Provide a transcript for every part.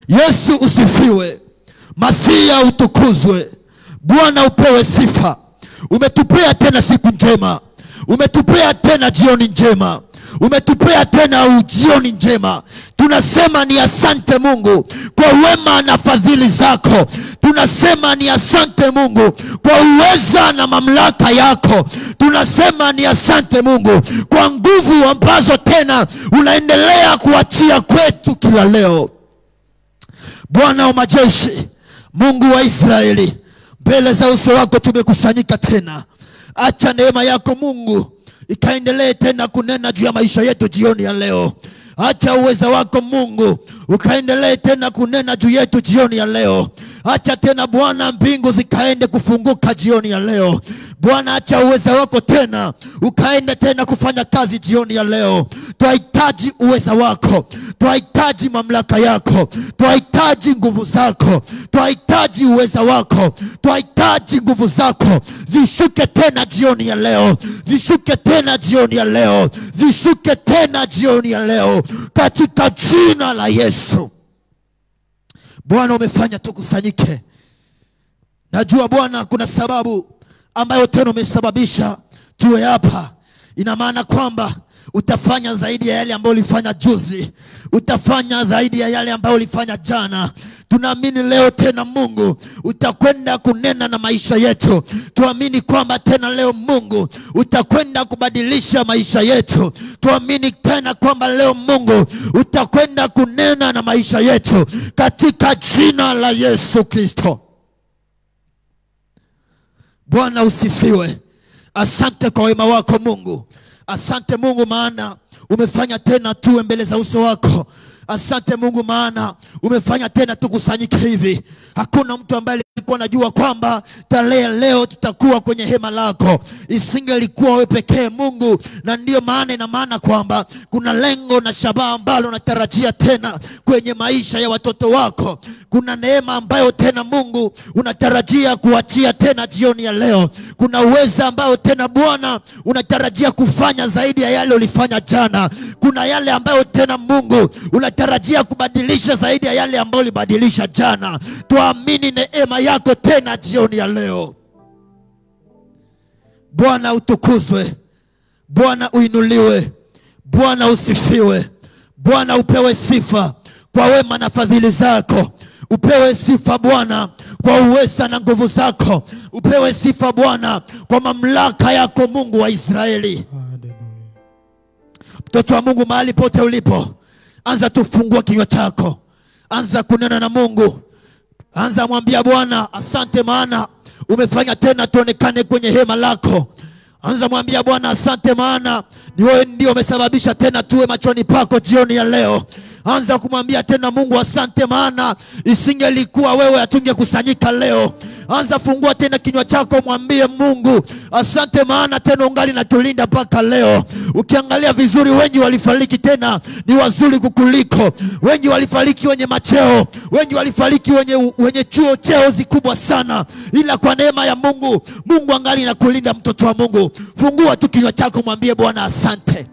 Yesu usifiwe, Masia utukuzwe, Bwana upewe sifa. Umetupea tena siku njema, umetupea tena jioni njema, umetupea tena ujioni njema. Tunasema ni asante Mungu kwa wema na fadhili zako. Tunasema ni asante Mungu kwa uweza na mamlaka yako. Tunasema ni asante Mungu kwa nguvu ambazo tena unaendelea kuachia kwetu kila leo. Bwana wa majeshi, Mungu wa Israeli, mbele za uso wako tumekusanyika tena. Acha neema yako Mungu ikaendelee tena kunena juu ya maisha yetu jioni ya leo. Acha uweza wako Mungu ukaendelee tena kunena juu yetu jioni ya leo. Acha tena Bwana mbingu zikaende kufunguka jioni ya leo. Bwana, acha uweza wako tena ukaende tena kufanya kazi jioni ya leo. Twahitaji uweza wako, twahitaji mamlaka yako, twahitaji nguvu zako, twahitaji uweza wako, twahitaji nguvu zako zishuke tena jioni ya leo, zishuke tena jioni ya leo, zishuke tena jioni ya leo, katika jina la Yesu. Bwana, umefanya tukusanyike. Najua Bwana kuna sababu ambayo tena umesababisha tuwe hapa. Ina maana kwamba utafanya zaidi ya yale ambayo ulifanya juzi, utafanya zaidi ya yale ambayo ulifanya jana. Tunaamini leo tena Mungu utakwenda kunena na maisha yetu. Tuamini kwamba tena leo Mungu utakwenda kubadilisha maisha yetu. Tuamini tena kwamba leo Mungu utakwenda kunena na maisha yetu katika jina la Yesu Kristo. Bwana usifiwe. Asante kwa wema wako Mungu. Asante Mungu, maana umefanya tena tuwe mbele za uso wako. Asante Mungu, maana umefanya tena tukusanyike hivi. Hakuna mtu ambaye alikuwa anajua kwamba tarehe leo tutakuwa kwenye hema lako, isingelikuwa wewe pekee Mungu, na ndiyo maana ina maana kwamba kuna lengo na shabaha ambalo unatarajia tena kwenye maisha ya watoto wako. Kuna neema ambayo tena Mungu unatarajia kuachia tena jioni ya leo. Kuna uweza ambao tena Bwana unatarajia kufanya zaidi ya yale ulifanya jana. Kuna yale ambayo tena Mungu unatarajia kubadilisha zaidi ya yale ambayo ulibadilisha jana. Tuamini neema yako tena jioni ya leo. Bwana utukuzwe, Bwana uinuliwe, Bwana usifiwe, Bwana upewe sifa kwa wema na fadhili zako. Upewe sifa Bwana kwa uweza na nguvu zako. Upewe sifa Bwana kwa mamlaka yako, Mungu wa Israeli. Mtoto wa Mungu, mahali pote ulipo, anza tufungua kinywa chako, anza kunena na Mungu, anza mwambia Bwana asante, maana umefanya tena tuonekane kwenye hema lako. Anza mwambia Bwana asante, maana ni wewe ndio umesababisha tena tuwe machoni pako jioni ya leo. Anza kumwambia tena Mungu asante, maana isingelikuwa wewe hatungekusanyika leo. Anza fungua tena kinywa chako, mwambie Mungu asante, maana tena ungali natulinda mpaka leo. Ukiangalia vizuri, wengi walifariki tena ni wazuri kukuliko, wengi walifariki wenye macheo, wengi walifariki wenye, wenye chuo cheo zikubwa sana, ila kwa neema ya Mungu, Mungu angali nakulinda. Mtoto wa Mungu, fungua tu kinywa chako, mwambie Bwana asante.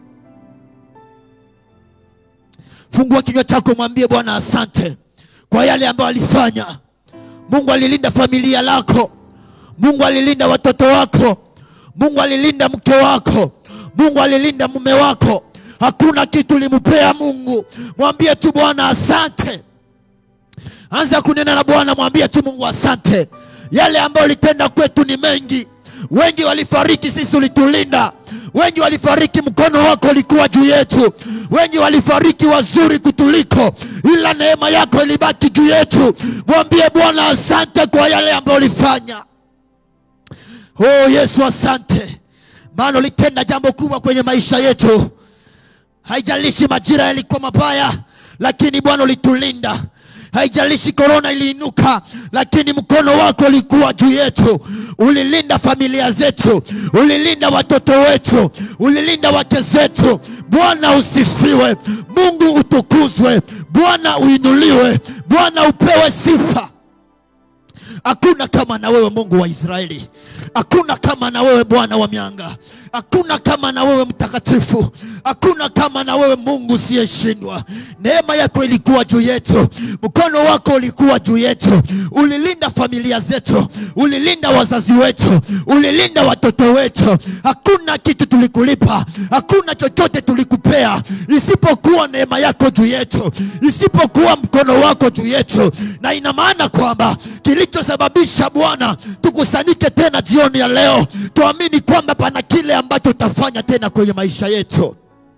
Fungua kinywa chako mwambie Bwana asante kwa yale ambayo alifanya. Mungu alilinda familia lako, Mungu alilinda watoto wako, Mungu alilinda mke wako, Mungu alilinda mume wako. Hakuna kitu ulimpea Mungu. Mwambie tu Bwana asante. Anza kunena na Bwana, mwambie tu Mungu asante. Yale ambayo ulitenda kwetu ni mengi. Wengi walifariki, sisi ulitulinda. Wengi walifariki, mkono wako ulikuwa juu yetu. Wengi walifariki wazuri kutuliko, ila neema yako ilibaki juu yetu. Mwambie Bwana asante kwa yale ambayo ulifanya. Oh Yesu, asante, maana ulitenda jambo kubwa kwenye maisha yetu. Haijalishi majira yalikuwa mabaya, lakini Bwana ulitulinda. Haijalishi korona iliinuka, lakini mkono wako ulikuwa juu yetu. Ulilinda familia zetu, ulilinda watoto wetu, ulilinda wake zetu. Bwana usifiwe, Mungu utukuzwe, Bwana uinuliwe, Bwana upewe sifa. Hakuna kama na wewe Mungu wa Israeli, hakuna kama na wewe Bwana wa mianga. Hakuna kama na wewe mtakatifu, hakuna kama na wewe Mungu usiyeshindwa. Neema yako ilikuwa juu yetu, mkono wako ulikuwa juu yetu, ulilinda familia zetu, ulilinda wazazi wetu, ulilinda watoto wetu. Hakuna kitu tulikulipa, hakuna chochote tulikupea isipokuwa neema yako juu yetu, isipokuwa mkono wako juu yetu, na ina maana kwamba kilichosababisha Bwana tukusanyike tena jioni ya leo, tuamini kwamba pana kile ambacho utafanya tena kwenye maisha yetu.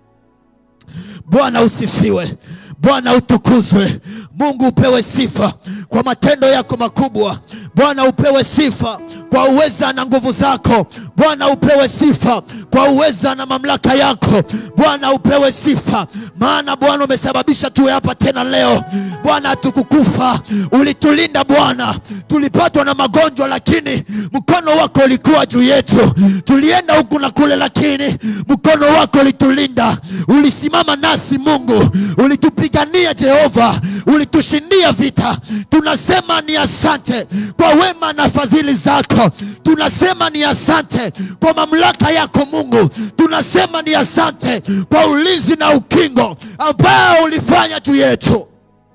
Bwana usifiwe, Bwana utukuzwe, Mungu upewe sifa kwa matendo yako makubwa. Bwana upewe sifa kwa uweza na nguvu zako. Bwana upewe sifa kwa uweza na mamlaka yako. Bwana upewe sifa, maana Bwana umesababisha tuwe hapa tena leo. Bwana hatukukufa, ulitulinda Bwana. Tulipatwa na magonjwa, lakini mkono wako ulikuwa juu yetu. Tulienda huku na kule, lakini mkono wako ulitulinda. Ulisimama nasi Mungu, ulitupigania Jehova, ulitushindia vita. Tunasema ni asante kwa wema na fadhili zako. Tunasema ni asante kwa mamlaka yako Mungu. Tunasema ni asante kwa ulinzi na ukingo ambao ulifanya juu yetu.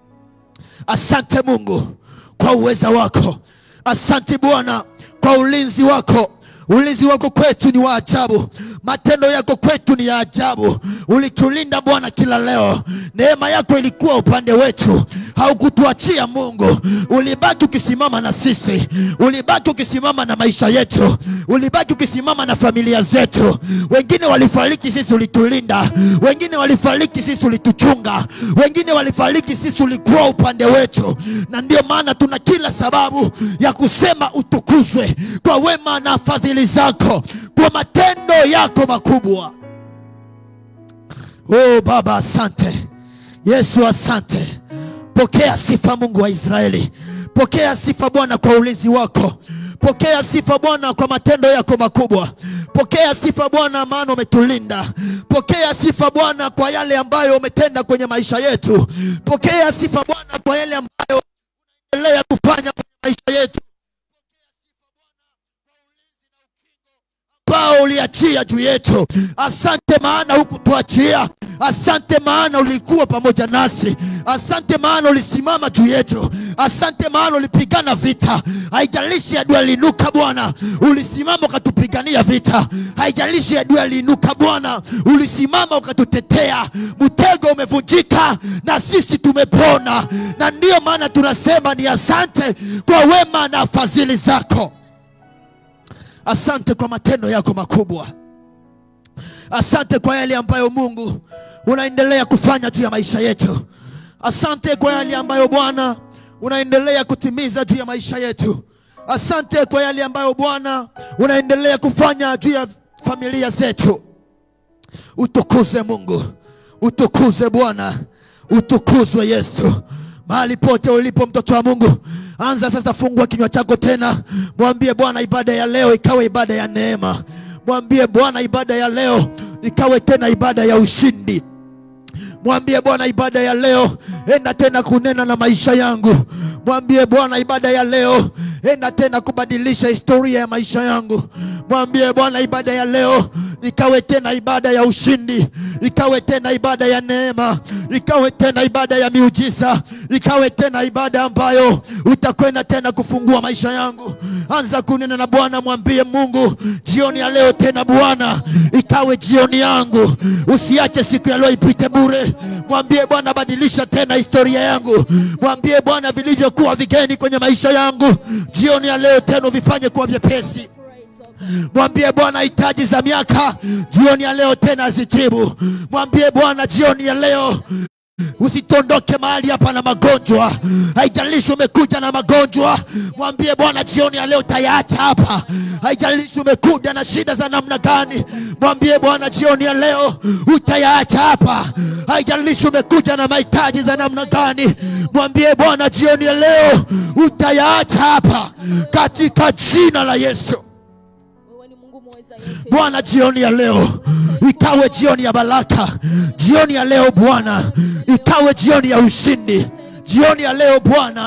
Asante Mungu kwa uweza wako. Asante Bwana kwa ulinzi wako. Ulinzi wako kwetu ni wa ajabu, matendo yako kwetu ni ya ajabu. Ulitulinda Bwana kila leo, neema yako ilikuwa upande wetu, haukutuachia Mungu. Ulibaki ukisimama na sisi, ulibaki ukisimama na maisha yetu, ulibaki ukisimama na familia zetu. Wengine walifariki, sisi ulitulinda. Wengine walifariki, sisi ulituchunga. Wengine walifariki, sisi ulikuwa upande wetu, na ndio maana tuna kila sababu ya kusema utukuzwe kwa wema na fadhili zako, kwa matendo yako makubwa. Oh Baba, asante Yesu, asante. Pokea sifa Mungu wa Israeli, pokea sifa Bwana kwa ulinzi wako, pokea sifa Bwana kwa matendo yako makubwa, pokea sifa Bwana maana umetulinda, pokea sifa Bwana kwa yale ambayo umetenda kwenye maisha yetu, pokea sifa Bwana kwa yale ambayo unaendelea kufanya kwenye maisha yetu ambao uliachia juu yetu. Asante maana hukutuachia. Asante maana ulikuwa pamoja nasi. Asante maana ulisimama juu yetu. Asante maana ulipigana vita, haijalishi adui aliinuka Bwana, ulisimama ukatupigania vita. Haijalishi adui aliinuka Bwana, ulisimama ukatutetea. Mtego umevunjika na sisi tumepona, na ndiyo maana tunasema ni asante kwa wema na fadhili zako. Asante kwa matendo yako makubwa. Asante kwa yale ambayo Mungu unaendelea kufanya juu ya maisha yetu. Asante kwa yale ambayo Bwana unaendelea kutimiza juu ya maisha yetu. Asante kwa yale ambayo Bwana unaendelea kufanya juu ya familia zetu. Utukuzwe Mungu, utukuzwe Bwana, utukuzwe Yesu mahali pote ulipo, mtoto wa Mungu, anza sasa, fungua kinywa chako tena, mwambie Bwana, ibada ya leo ikawe ibada ya neema. Mwambie Bwana, ibada ya leo ikawe tena ibada ya ushindi. Mwambie Bwana, ibada ya leo enda tena kunena na maisha yangu. Mwambie Bwana, ibada ya leo enda tena kubadilisha historia ya maisha yangu. Mwambie Bwana, ibada ya leo ikawe tena ibada ya ushindi, ikawe tena ibada ya neema, ikawe tena ibada ya miujiza, ikawe tena ibada ambayo utakwenda tena kufungua maisha yangu. Anza kunena na Bwana, mwambie Mungu, jioni ya leo tena Bwana, ikawe jioni yangu. Usiache siku ya leo ipite bure. Mwambie Bwana, badilisha tena historia yangu. Mwambie Bwana, vilivyokuwa vigeni kwenye maisha yangu, jioni ya leo tena vifanye kuwa vyepesi. Mwambie Bwana hitaji za miaka jioni ya leo tena zijibu. Mwambie Bwana jioni ya leo Usitondoke mahali hapa na magonjwa, haijalishi umekuja na magonjwa. Mwambie Bwana jioni ya leo tayaacha hapa, haijalishi umekuja na shida za namna gani. Mwambie Bwana jioni ya leo utayaacha hapa, haijalishi umekuja na mahitaji za namna gani. Mwambie Bwana jioni ya leo utayaacha hapa, katika jina la Yesu. Wewe ni Mungu mweza yote. Bwana, jioni ya leo ikawe jioni ya baraka. Jioni ya leo Bwana ikawe jioni ya ushindi. Jioni ya leo Bwana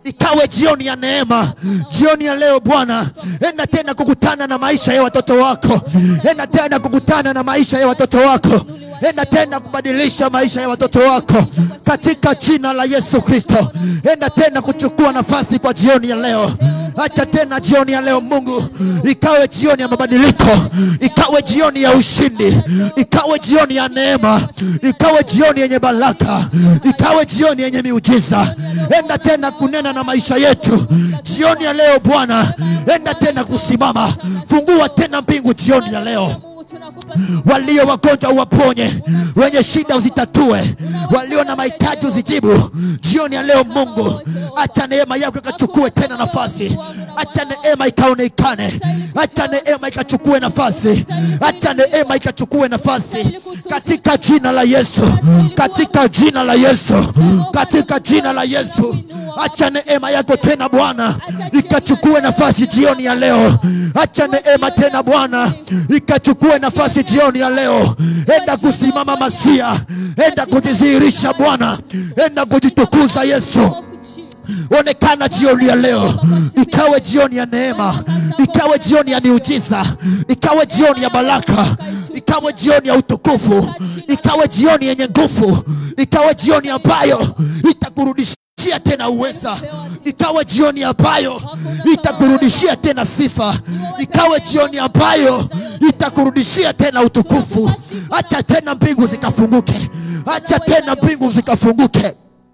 ikawe jioni ya neema jioni ya leo bwana enda tena kukutana na maisha ya watoto wako enda tena kukutana na maisha ya watoto wako enda tena kubadilisha maisha ya watoto wako katika jina la yesu kristo enda tena kuchukua nafasi kwa jioni ya leo acha tena jioni ya leo mungu ikawe jioni ya mabadiliko ikawe jioni ya ushindi ikawe jioni ya neema ikawe jioni yenye baraka ikawe jioni yenye miujiza enda tena kunena na maisha yetu jioni ya leo bwana enda tena kusimama fungua tena mbingu jioni ya leo Mungu tunakupa walio wagonjwa uwaponye, wenye shida uzitatue, walio na mahitaji uzijibu. Jioni ya leo Mungu, acha neema yako ikachukue tena nafasi, acha neema ikaonekane, acha neema ikachukue nafasi, acha neema ikachukue nafasi katika jina la Yesu, katika jina la Yesu, katika jina la Yesu. Acha neema yako tena Bwana ikachukue nafasi jioni ya leo. Acha neema tena Bwana ikachukue nafasi jioni ya leo. Enda kusimama Masia, enda kujidhihirisha Bwana, enda kujitukuza Yesu. of Jesus. Onekana jioni ya leo, ikawe jioni ya neema, ikawe jioni ya miujiza, ikawe jioni ya baraka, ikawe jioni ya utukufu, ikawe jioni yenye nguvu, ikawe jioni ambayo itakurudishia tena uweza, ikawe jioni ambayo itakurudishia tena sifa, ikawe jioni ambayo itakurudishia tena utukufu. Acha tena mbingu zikafunguke, acha tena mbingu zikafunguke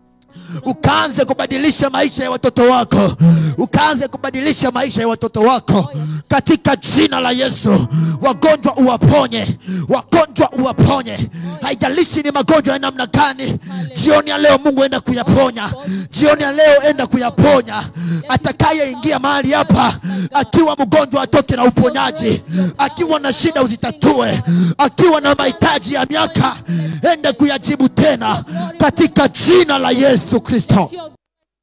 ukaanze kubadilisha maisha ya watoto wako, ukaanze kubadilisha maisha ya watoto wako katika jina la Yesu. Wagonjwa uwaponye, wagonjwa uwaponye, haijalishi ni magonjwa ya namna gani. Jioni ya leo Mungu enda kuyaponya, jioni ya leo enda kuyaponya. Atakayeingia mahali hapa akiwa mgonjwa atoke na uponyaji, akiwa na shida uzitatue, akiwa na mahitaji ya miaka ende kuyajibu tena katika jina la Yesu Kristo. Sio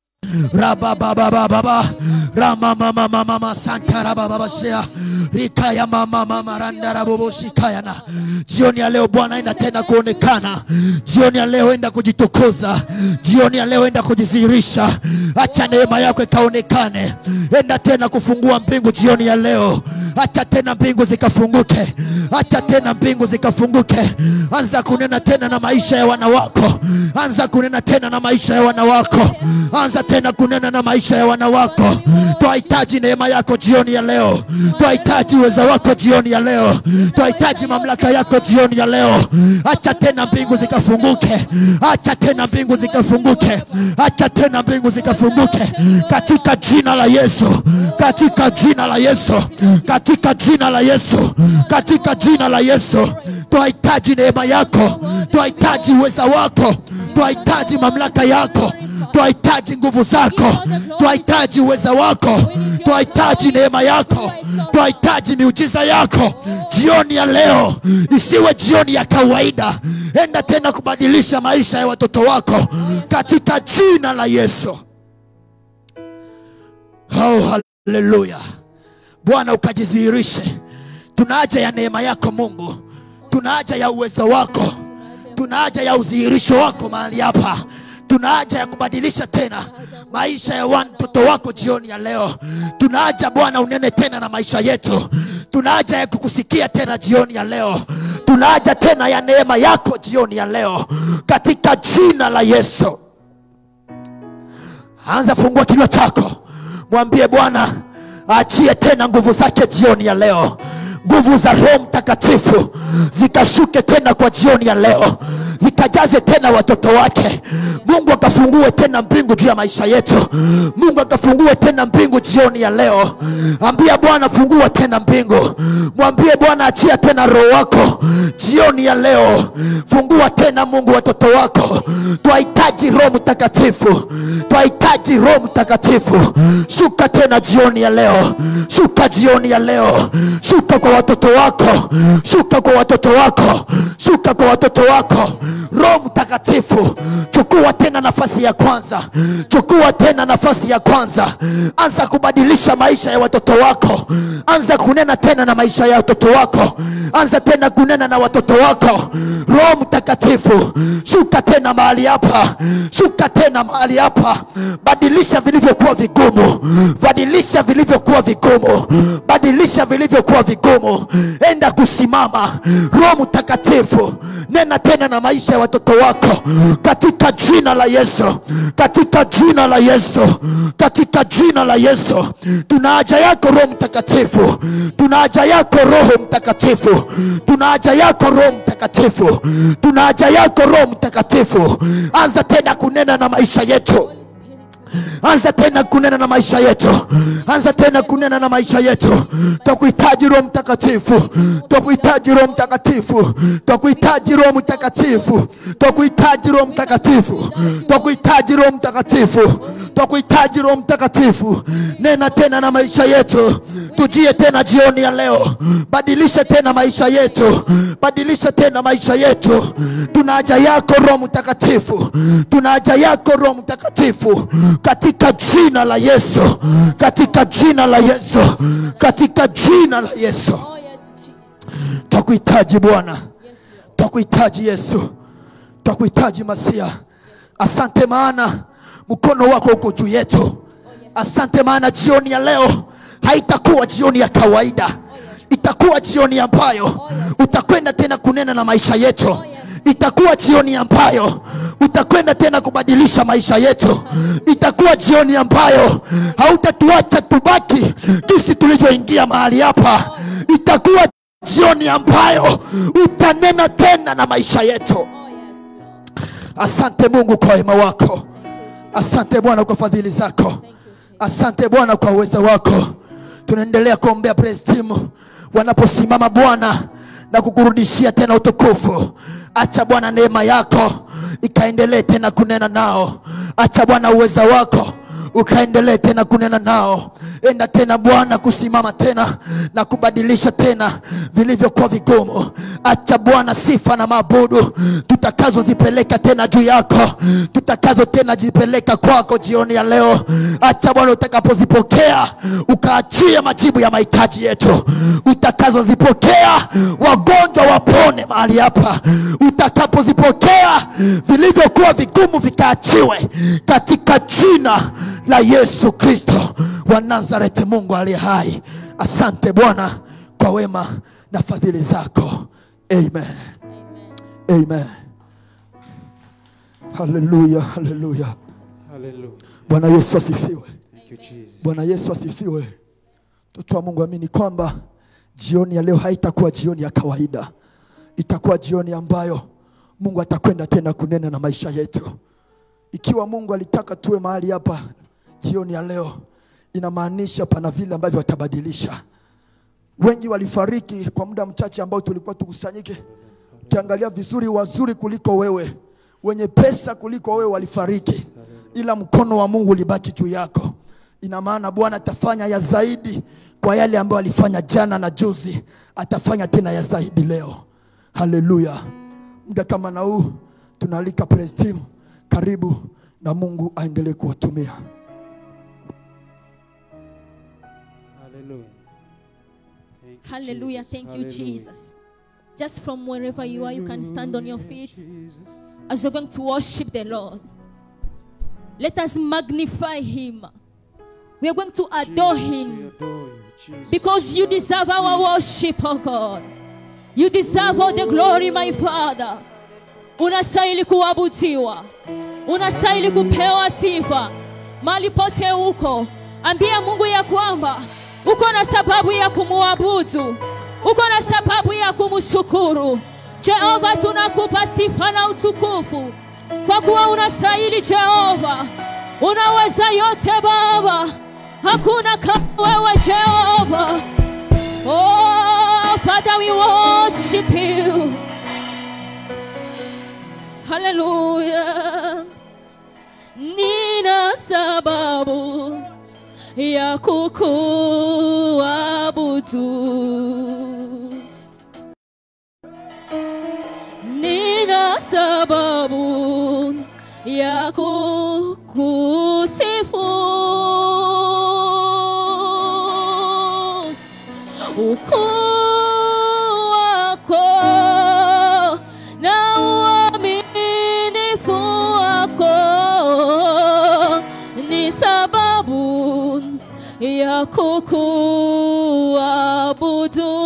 rabababababa ramamamamama santarabababashea rikaya mamamama randaraboboshikayana jioni ya leo bwana enda tena kuonekana jioni ya leo enda kujitukuza jioni ya leo enda kujidhihirisha acha neema yako ikaonekane enda tena kufungua mbingu jioni ya leo acha tena mbingu zikafunguke acha tena mbingu zikafunguke anza kunena tena na maisha ya wana wako anza kunena tena na maisha ya wana wako anza tena kunena na maisha ya wana wako twahitaji neema yako jioni ya leo twahitaji uweza wako jioni ya leo twahitaji mamlaka yako jioni ya leo acha tena mbingu zikafunguke acha tena mbingu zikafunguke acha tena mbingu zikafunguke katika jina la yesu katika jina la yesu katika jina la yesu katika jina la yesu twahitaji neema yako twahitaji uweza wako twahitaji mamlaka yako twahitaji nguvu zako twahitaji uweza wako twahitaji neema yako twahitaji miujiza yako jioni ya leo isiwe jioni ya kawaida enda tena kubadilisha maisha ya watoto wako katika jina la yesu oh, haleluya bwana ukajidhihirishe tuna haja ya neema yako mungu tuna haja ya uwezo wako tuna haja ya udhihirisho wako mahali hapa tuna haja ya kubadilisha tena maisha ya watoto wako jioni ya leo tuna haja bwana unene tena na maisha yetu tuna haja ya kukusikia tena jioni ya leo tuna haja tena ya neema yako jioni ya leo katika jina la yesu anza fungua kinywa chako mwambie bwana aachie tena nguvu zake jioni ya leo nguvu za roho mtakatifu zikashuke tena kwa jioni ya leo zikajaze tena watoto wake mungu akafungue tena mbingu juu ya maisha yetu mungu akafungue tena mbingu jioni ya leo ambia bwana fungua tena mbingu mwambie bwana achia tena roho wako jioni ya leo fungua tena mungu watoto wako twahitaji roho mtakatifu twahitaji roho mtakatifu shuka tena jioni ya leo shuka jioni ya leo shuka kwa watoto wako shuka kwa watoto wako shuka kwa watoto wako roho mtakatifu chukua tena nafasi ya kwanza chukua tena nafasi ya kwanza anza kubadilisha maisha ya watoto wako anza kunena tena na maisha ya watoto wako anza tena kunena na watoto wako roho mtakatifu shuka tena mahali hapa shuka tena mahali hapa badilisha vilivyokuwa vigumu badilisha vilivyokuwa vigumu badilisha vilivyokuwa vigumu enda kusimama roho mtakatifu nena tena na maisha ya watoto wako katika jina la yesu katika jina la yesu katika jina la yesu tuna haja yako roho mtakatifu tuna haja yako roho mtakatifu tuna haja yako roho mtakatifu tuna haja yako roho mtakatifu anza tena kunena na maisha yetu Holy Spirit, anza tena kunena na maisha yetu anza tena kunena na maisha yetu twakuhitaji roho mtakatifu twakuhitaji roho mtakatifu twakuhitaji roho mtakatifu twakuhitaji roho mtakatifu twakuhitaji roho mtakatifu twakuhitaji roho mtakatifu nena tena na maisha yetu tujie tena jioni ya leo badilisha tena maisha yetu badilisha tena maisha yetu tuna haja yako roho mtakatifu tuna haja yako roho mtakatifu katika jina la yesu katika jina la yesu katika jina la yesu Oh, yes, Jesus. twakuhitaji bwana Yes, Lord. twakuhitaji yesu twakuhitaji masia asante maana mkono wako uko juu yetu asante maana jioni ya leo haitakuwa jioni ya kawaida itakuwa jioni ambayo utakwenda tena kunena na maisha yetu itakuwa jioni ambayo utakwenda tena kubadilisha maisha yetu itakuwa jioni ambayo hautatuacha tubaki jinsi tulivyoingia mahali hapa itakuwa jioni ambayo utanena tena na maisha yetu Oh, yes, Lord. asante mungu kwa wema wako Thank you, Jesus. asante bwana kwa fadhili zako Thank you, Jesus. asante bwana kwa uwezo wako tunaendelea kuombea praise team wanaposimama bwana na kukurudishia tena utukufu acha bwana neema yako ikaendelee tena kunena nao acha bwana uweza wako ukaendelee tena kunena nao enda tena bwana kusimama tena na kubadilisha tena vilivyokuwa vigumu acha bwana sifa na maabudu tutakazozipeleka tena juu yako tutakazo tena jipeleka kwako jioni ya leo acha bwana utakapozipokea ukaachia majibu ya mahitaji yetu utakazozipokea wagonjwa wapone mahali hapa utakapozipokea vilivyokuwa vigumu vikaachiwe katika jina la yesu kristo wa nazareti mungu aliye hai asante bwana kwa wema na fadhili zako amen Amen. amen haleluya haleluya Hallelujah. bwana yesu asifiwe Thank you, Jesus. bwana yesu asifiwe mtoto wa mungu amini kwamba jioni ya leo haitakuwa jioni ya kawaida itakuwa jioni ambayo mungu atakwenda tena kunena na maisha yetu ikiwa mungu alitaka tuwe mahali hapa jioni ya leo inamaanisha pana vile ambavyo watabadilisha wengi walifariki kwa muda mchache ambao tulikuwa tukusanyike ukiangalia vizuri wazuri kuliko wewe wenye pesa kuliko wewe walifariki ila mkono wa mungu ulibaki juu yako ina maana bwana atafanya ya zaidi kwa yale ambayo alifanya jana na juzi atafanya tena ya zaidi leo haleluya muda kama na huu tunaalika praise team karibu na mungu aendelee kuwatumia Hallelujah. Thank you, Hallelujah. Jesus. Thank you, Hallelujah. Jesus. Just from wherever you are, you can stand on your feet Jesus. as you're going to worship the Lord. Let us magnify Him. We are going to adore Jesus, Him we adore you, Jesus. because you deserve our worship, oh God. You deserve all the glory, my Father. Unastahili kuabudiwa, unastahili kupewa sifa mali pote uko. Ambia Mungu ya kwamba uko na sababu ya kumuabudu, uko na sababu ya kumshukuru. Jehova, tunakupa sifa na utukufu kwa kuwa unastahili Jehova, unaweza yote Baba, hakuna kama wewe Jehova. Oh, Father, we worship you. Hallelujah. Nina sababu ya kukuabudu. Nina sababu kukusifu ukuu wako na uaminifu wako ni sababu ya kukuabudu.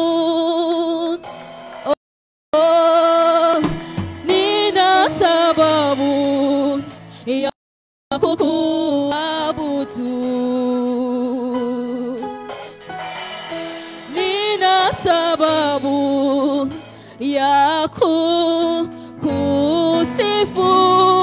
Oh, nina sababu ya kukuabudu. Nina sababu ya kukusifu.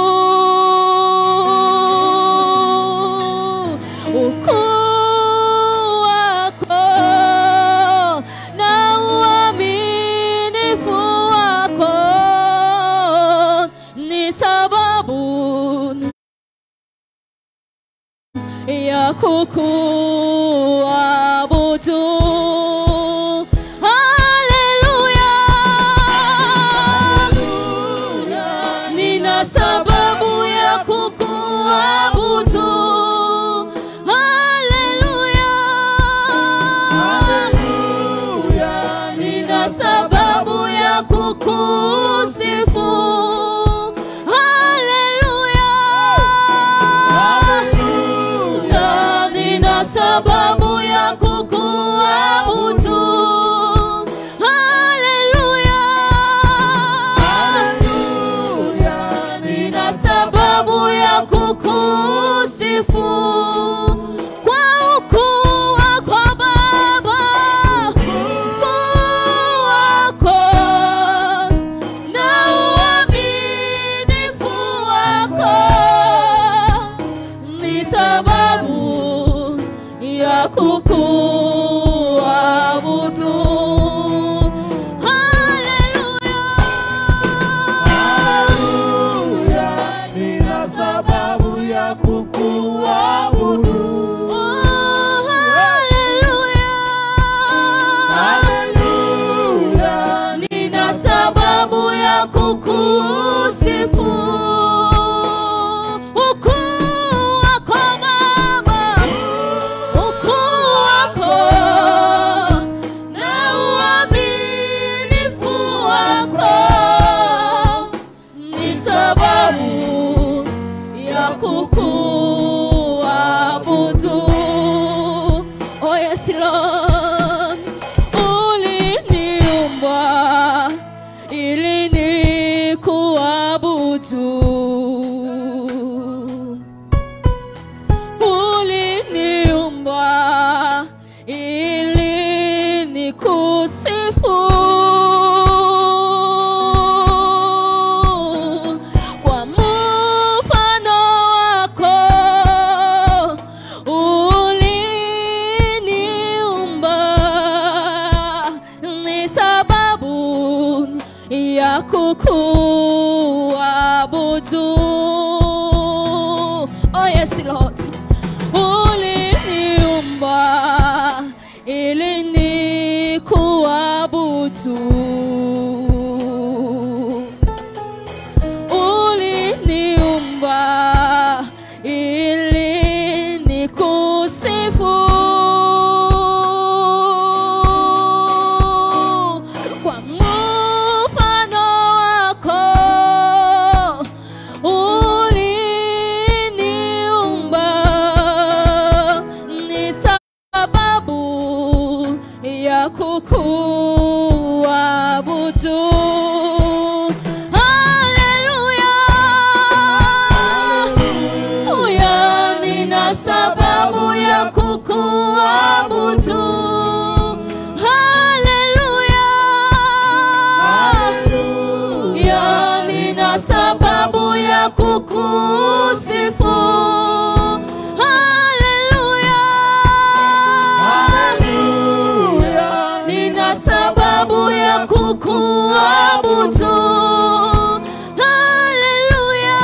Ukuu wako na uaminifu wako ni sababu ya kukuabudu. Haleluya, nina sababu ya kukuabudu. Haleluya, nina sababu ya kukusifu. Haleluya, na nina sababu ya kukuabudu. Haleluya, nina sababu ya kukusifu kwa ukuu wako Baba, ukuu wako na uaminifu wako ni sababu ya kukuabudu. Haleluya, Nina sababu ya kukuabudu. oh, haleluya. Haleluya. Nina sababu ya kukusifu. Ukuu wako Baba, ukuu wako na uaminifu wako ni sababu ya kukuabudu. Oh yes, Lord, uliniumba ili nikuabudu. Uliniumba ili nikusifu. Kwa mfano wako uliniumba, ni sababu ya kukuabudu. Oh yes, Lord, uliniumba ili nikuabudu. uliniumba ili nikusifu kwa mfano wako uliniumba ni sababu ya kukuabudu. Haleluya, Haleluya, nina sababu ya kukuabudu. Haleluya, ya nina sababu ya kukusifu. Haleluya, nina sababu ya kukuabudu. Haleluya,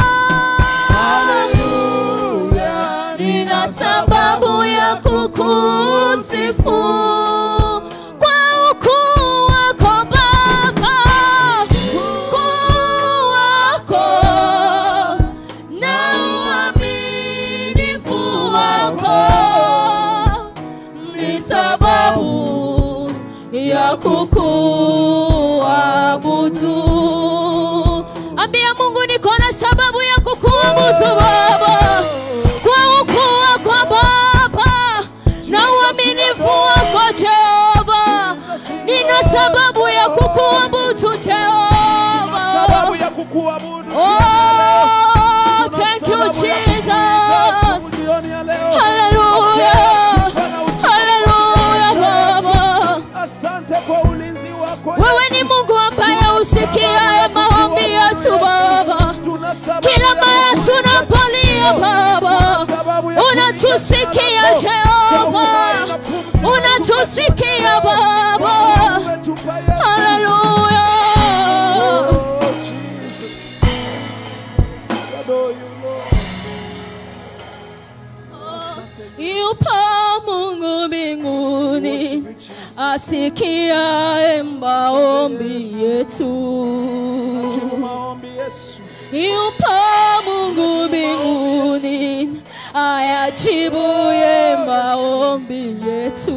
nina sababu ya kukusifu kwa ukuu wako Baba, ukuu wako na ya kukuabudu. Ambia Mungu niko na sababu ya kukuabudu Baba, kwa ukuu wako Baba na uaminifu wako Jehova, nina sababu ya kukuabudu Jehova. sababu ya kukuabudu Oh, thank you Jesus. jioni ya leo Hallelujah. Hallelujah Baba. asante kwa ulinzi wako Wewe ni Mungu ambaye usikiaye maombi yetu Baba. tuna sababu Kila mara tunapolia Baba, unatusikia Jehova, unatusikia Baba. umetupa Yesu Hallelujah. Oh, Jesus. Adore you, Lord. Yupo Mungu mbinguni asikiaye maombi yetu. Jibu maombi Yesu Yupo Mungu mbinguni ayajibuye maombi yetu.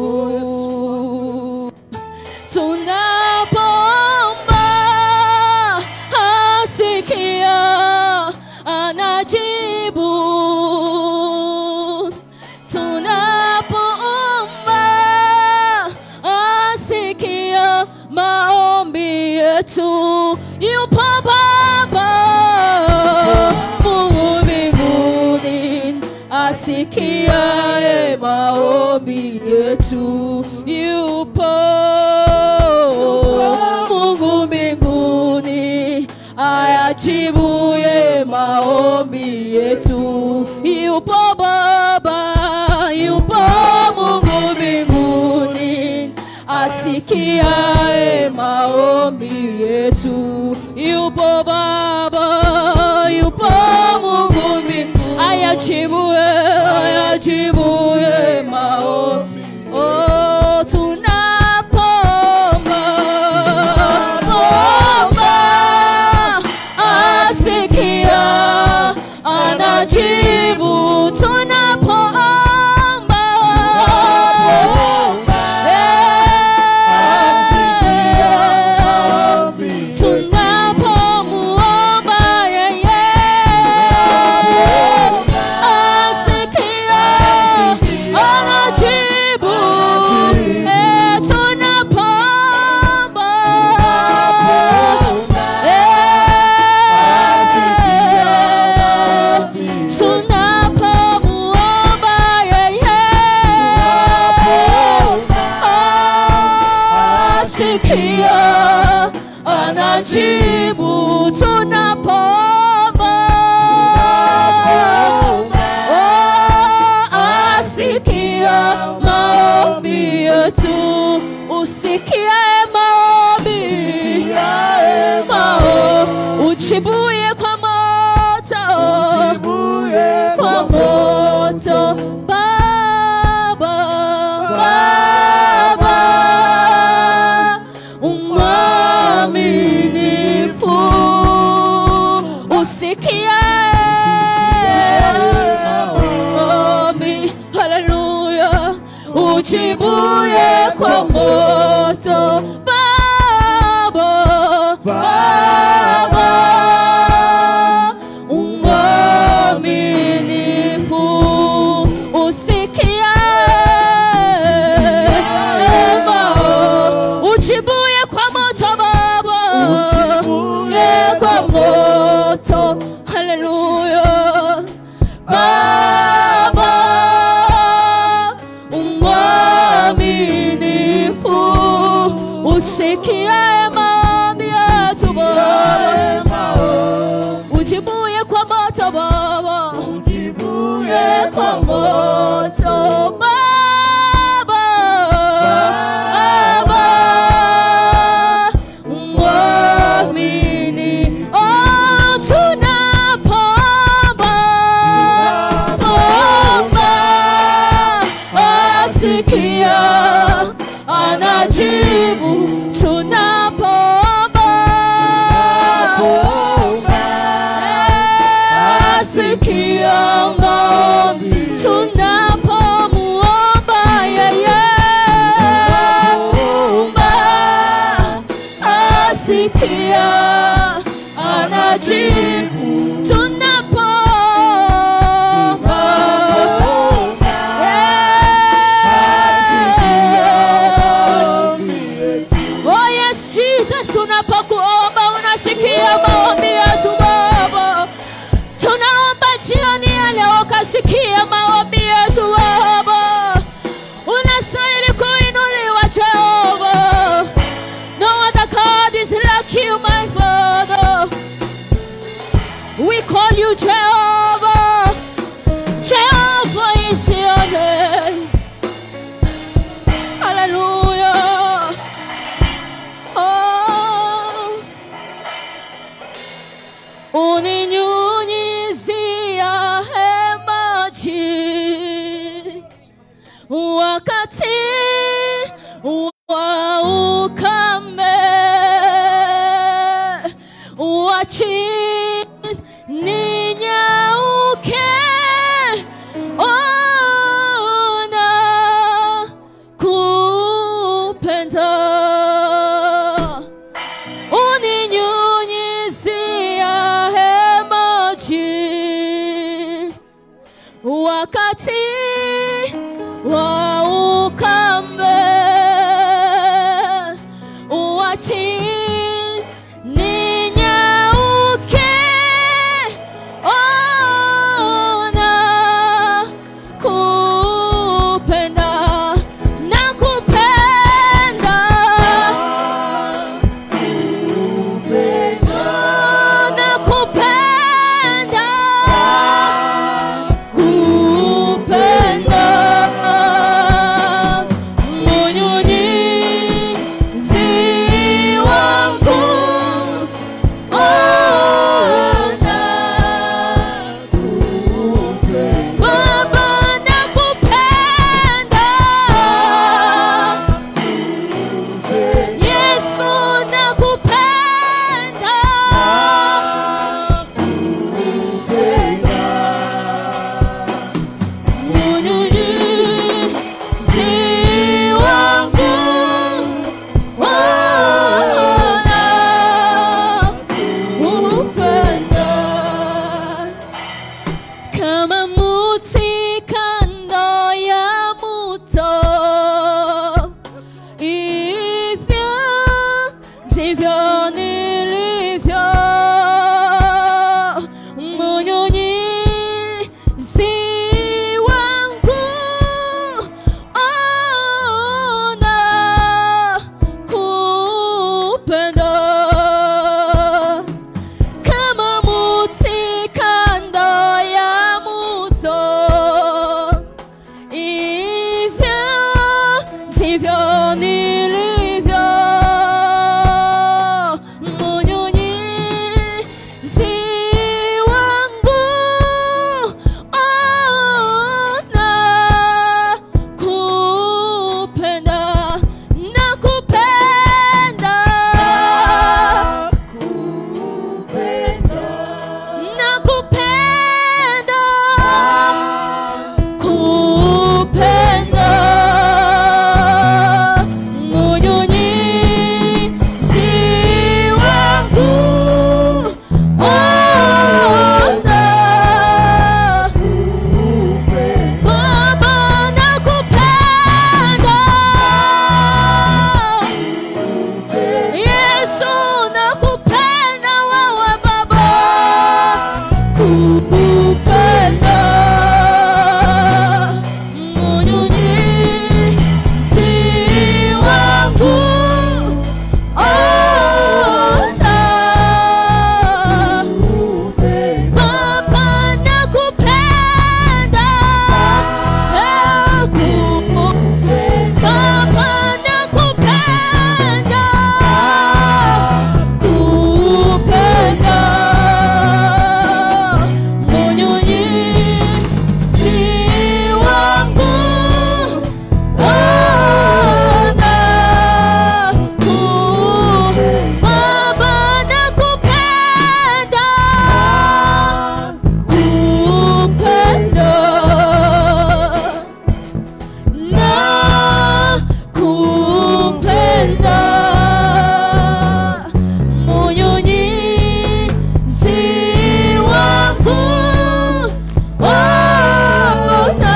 Tunapoomba asikia, anajibu. Tunapoomba asikia maombi yetu. Yupo Baba Mungu mbinguni asikiaye maombi yetu. Yupo Mungu mbinguni ayajibuye maombi yetu. Yupo Baba, yupo Mungu mbinguni asikiaye maombi yetu. Yupo Baba, yupo Mungu mbinguni ayajibuye, ayajibuye maombi. Oh, tunapoomba, omba, asikia, anajibu tunapoomba. Eh, tunapomuomba yeye asikia, anajibu. Eh, tunapoomba. Eh, tunapomuomba yeye asikia, anajibu tunapoomba. Oh, asikia maombi yetu, usikie maombi mao, ujibuye kwa moto kwa moto Baba, Baba, umwaminifu usikie maombi, haleluya, ujibuye kwa moto Baba, Baba, umwaminifu usikie mao, ujibuye kwa moto Baba, ye kwa moto, haleluya, Baba, umwaminifu usikie maombi yetu Baba, ujibuye kwa moto Baba, ujibuye kwa moto Baba, Baba, mwamini oh, tunapoomba pomba asikia anajibu tunapoomba asikia maombi tunapomuomba yeye Muomba wakati wa ukame wachi ninyauke ona kupenda uninyunyizia hemaji wakati wa ukame uachi ninyauke ona kupenda na kupenda na kupenda kupenda munyunyizi wangu ona Baba nakupenda Yesu nakupenda Mnyunyizi wangu ona kupenda kama muti kando ya muto hivyo ndivyo nilivyo mnyunyizi wangu ona kupenda kama muti kando ya muto hivyo ndivyo nilivyo munyunyizi wangu ona kupenda na kupenda nakupenda kupenda munyunyizi wangu ona Baba nakupenda Yesu nakupenda wewe Baba kukupenda munyunyizi wangu ona Baba nakupenda Baba nakupenda kupenda munyunyizi wangu ona ku Baba nakupenda kupenda na kupenda munyunyizi wangu ona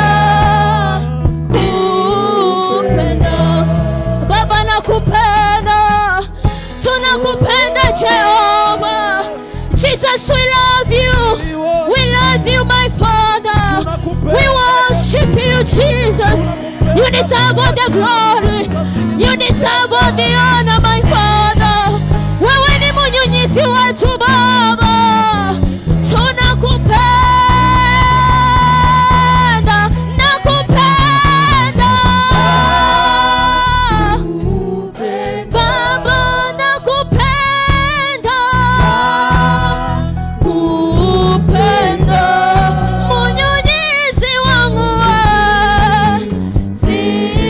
kupenda Baba nakupenda tunakupenda Jehova Jesus we love you we love you my father we worship you Jesus you deserve all the glory you deserve all the honor my father wewe ni munyunyizi wetu baba tunakupenda nakupenda baba nakupenda kupenda munyunyizi wangu we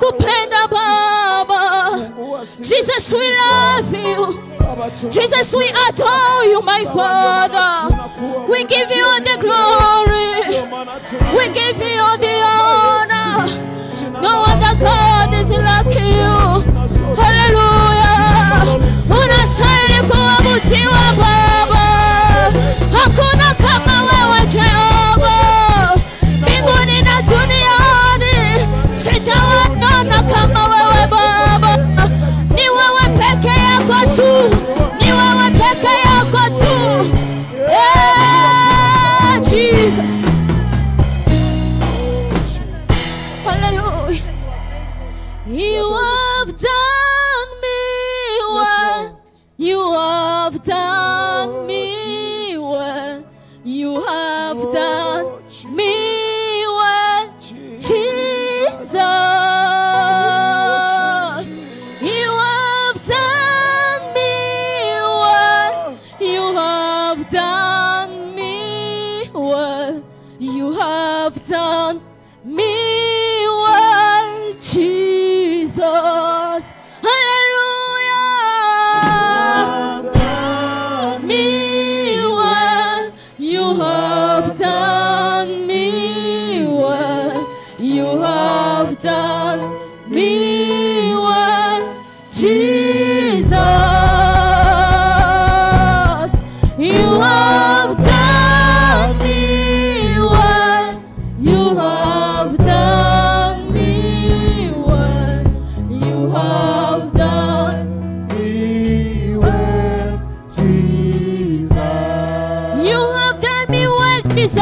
tunakupenda Baba. Jesus, we love you. Jesus, we adore you, my Father. We give you all the glory. We give you all the honor. No other God is like you. Hallelujah. Unastahili kuabudiwa Baba. Hakuna kama wewe Jehova. Mbinguni na duniani sijawaona kama wewe Baba. Ni wewe peke yako tu. Ni wewe peke yako tu. Yeah, Jesus. Hallelujah. You have done me well. You have done me well. You have done me well. Jesus. You have done me well. You have done me well. You have done me well, Jesus. Hallelujah. Me well. You have done me well. You have done me well, Jesus. You have done me well. You have done me well. You have done Me well, Jesus. You have done me well, Jesus.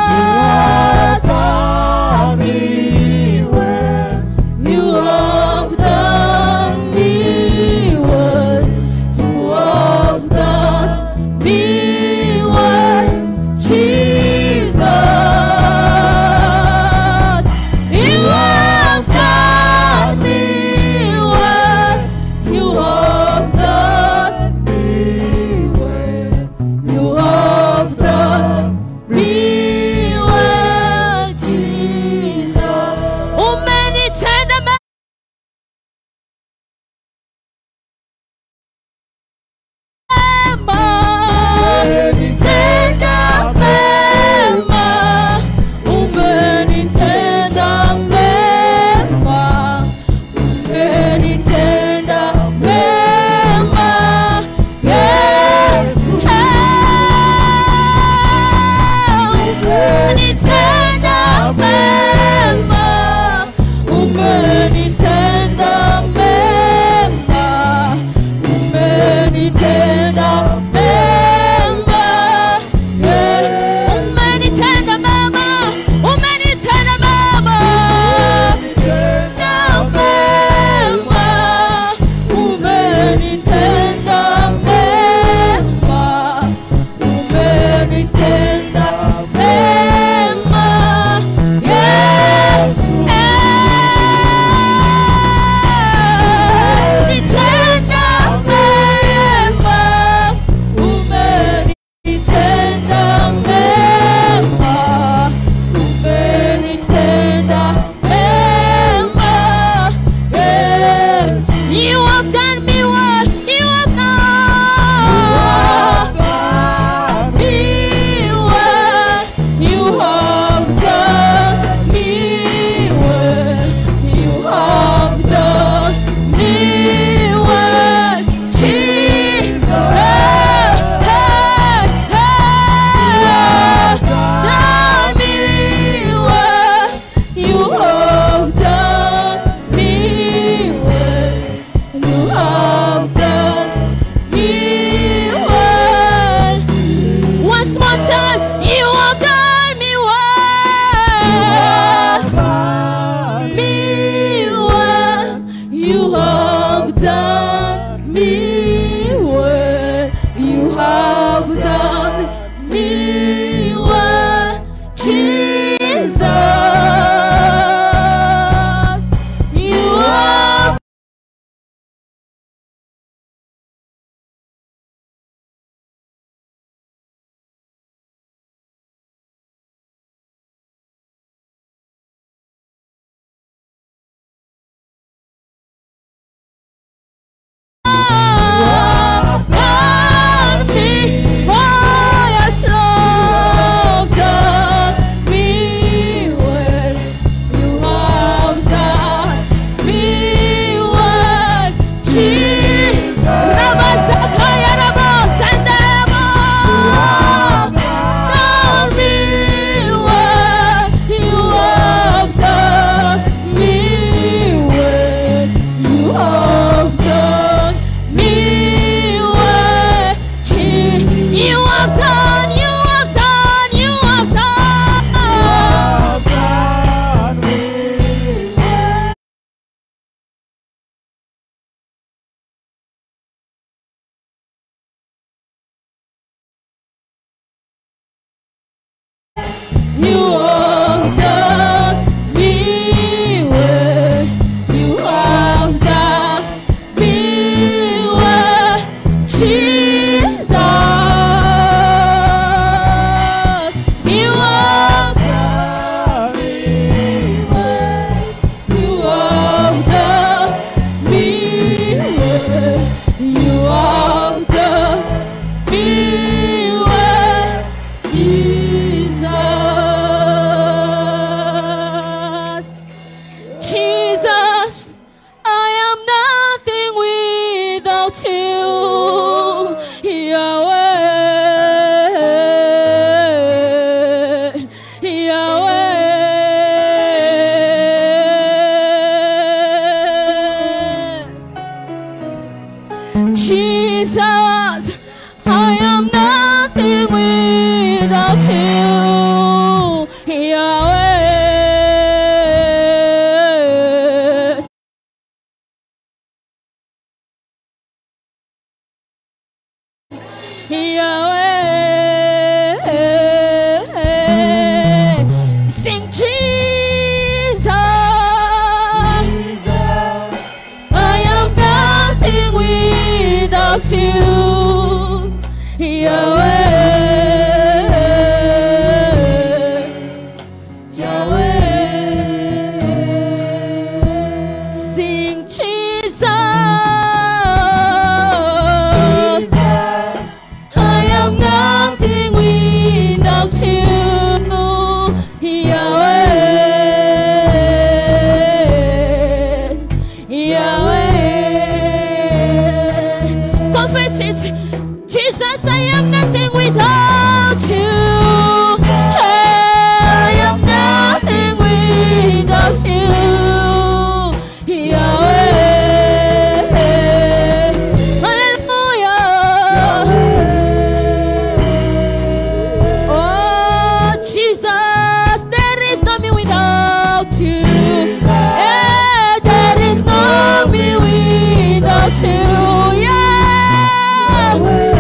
Done me well. You have done me well. You have done me well, Jesus. You have done me well. You have done me well. You have done me well, Jesus. Umenitenda mema. Umenitenda mema. Umenitenda mema. Umenitenda mema. Yesu. Umenitenda mema. Umenitenda mema. Umenitenda mema. Yeah. Umenitenda mema. Umenitenda mema. Tenda mema. Umenitenda mema. Umenitenda mema. Yes. Umenitenda mema. Umenitenda mema. Umenitenda mema. Yes. You have done me well. You have done me well. You have done me well. You have done me well. Jesus. Done me well. You have done me well. You have done me well. Once more time, you have done me well. Me well. You have done me well. You have done me well. Jesus. Jesus, I am nothing without you, Yahweh. Yahweh, sing Jesus. I am nothing without you, Yahweh. Yahweh, sing Jesus. I am nothing without you, Yahweh. Yahweh. Confess it. Jesus, I am nothing without you. I am nothing without you, Yahweh. Hallelujah. Oh, Jesus, there is no me without you. Eh, there is no me without you. Yahweh.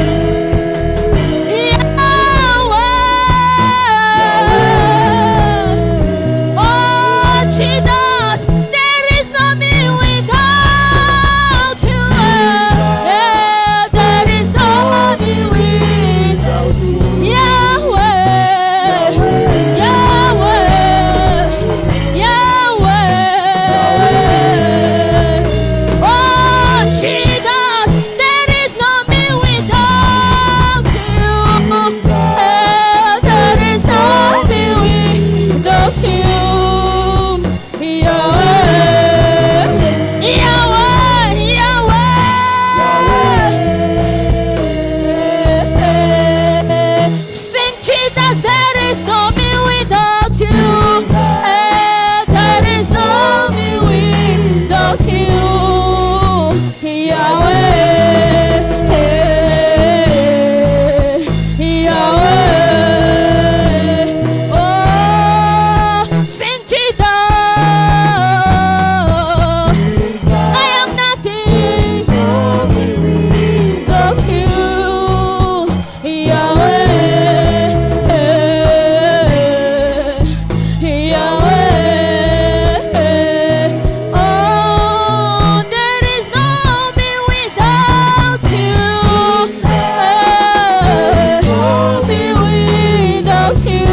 Yahweh. Oh, Jesus, there is no me without you. Eh, there is no me without you. Yahweh, Yahweh, Yahweh. Oh, Jesus, there is no me without you. Eh, there is no me without you. Yahweh, Yahweh, Yahweh. Sing Jesus, there is no me without you. Eh, there is no me without you. Yahweh, Yahweh. Oh, sing Jesus. I am nothing without you, Yahweh. Yahweh. Oh, there is no me without you. No me without you,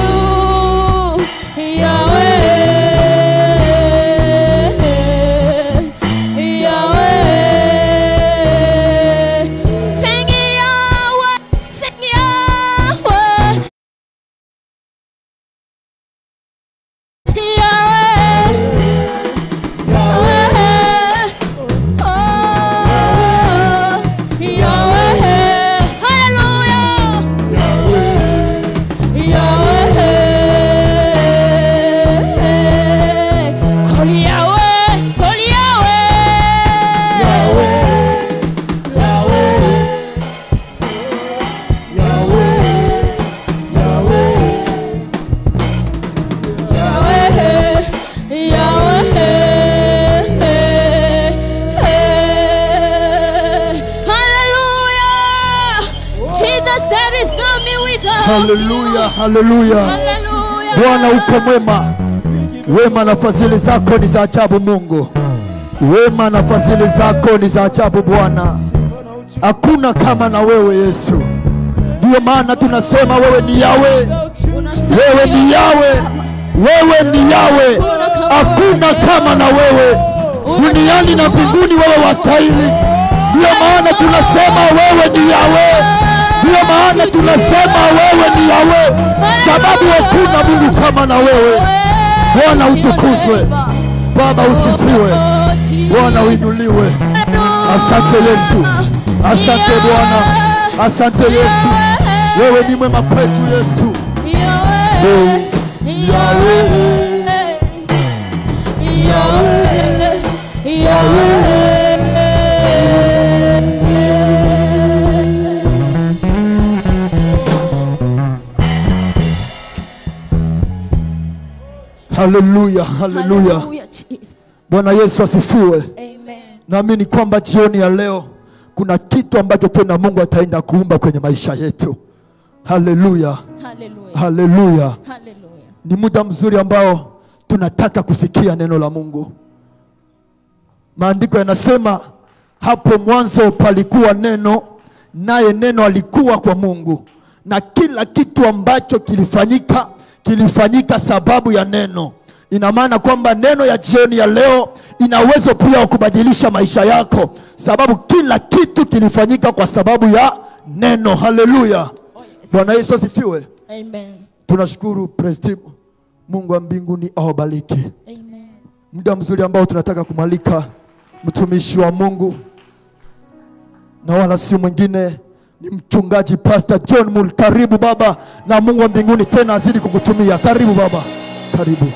Yahweh. Yahweh. Sing Yahweh, sing Yahweh. haleluya haleluya bwana uko mwema wema na fadhili zako ni za ajabu mungu wema na fadhili zako ni za ajabu bwana hakuna kama na wewe yesu ndiyo maana tunasema wewe ni yawe wewe ni yawe wewe ni yawe hakuna kama na wewe duniani na mbinguni wewe wastahili ndiyo maana tunasema wewe ni yawe ndiyo maana tunasema wewe ni yawe sababu hakuna mungu kama na wewe bwana utukuzwe baba usifiwe bwana uinuliwe asante yesu asante bwana asante yesu wewe ni mwema kwetu yesu haleluya haleluya Hallelujah, Jesus. bwana yesu asifiwe Amen. naamini kwamba jioni ya leo kuna kitu ambacho tena mungu ataenda kuumba kwenye maisha yetu haleluya Hallelujah. haleluya Hallelujah. ni muda mzuri ambao tunataka kusikia neno la mungu maandiko yanasema hapo mwanzo palikuwa neno naye neno alikuwa kwa mungu na kila kitu ambacho kilifanyika kilifanyika sababu ya neno ina maana kwamba neno ya jioni ya leo ina uwezo pia wa kubadilisha maisha yako sababu kila kitu kilifanyika kwa sababu ya neno haleluya Oh, yes. bwana yesu asifiwe Amen. tunashukuru praise team mungu wa mbinguni awabariki Amen. muda mzuri ambao tunataka kumwalika mtumishi wa mungu na wala si mwingine ni mchungaji pastor john mul karibu baba na mungu wa mbinguni tena azidi kukutumia karibu baba karibu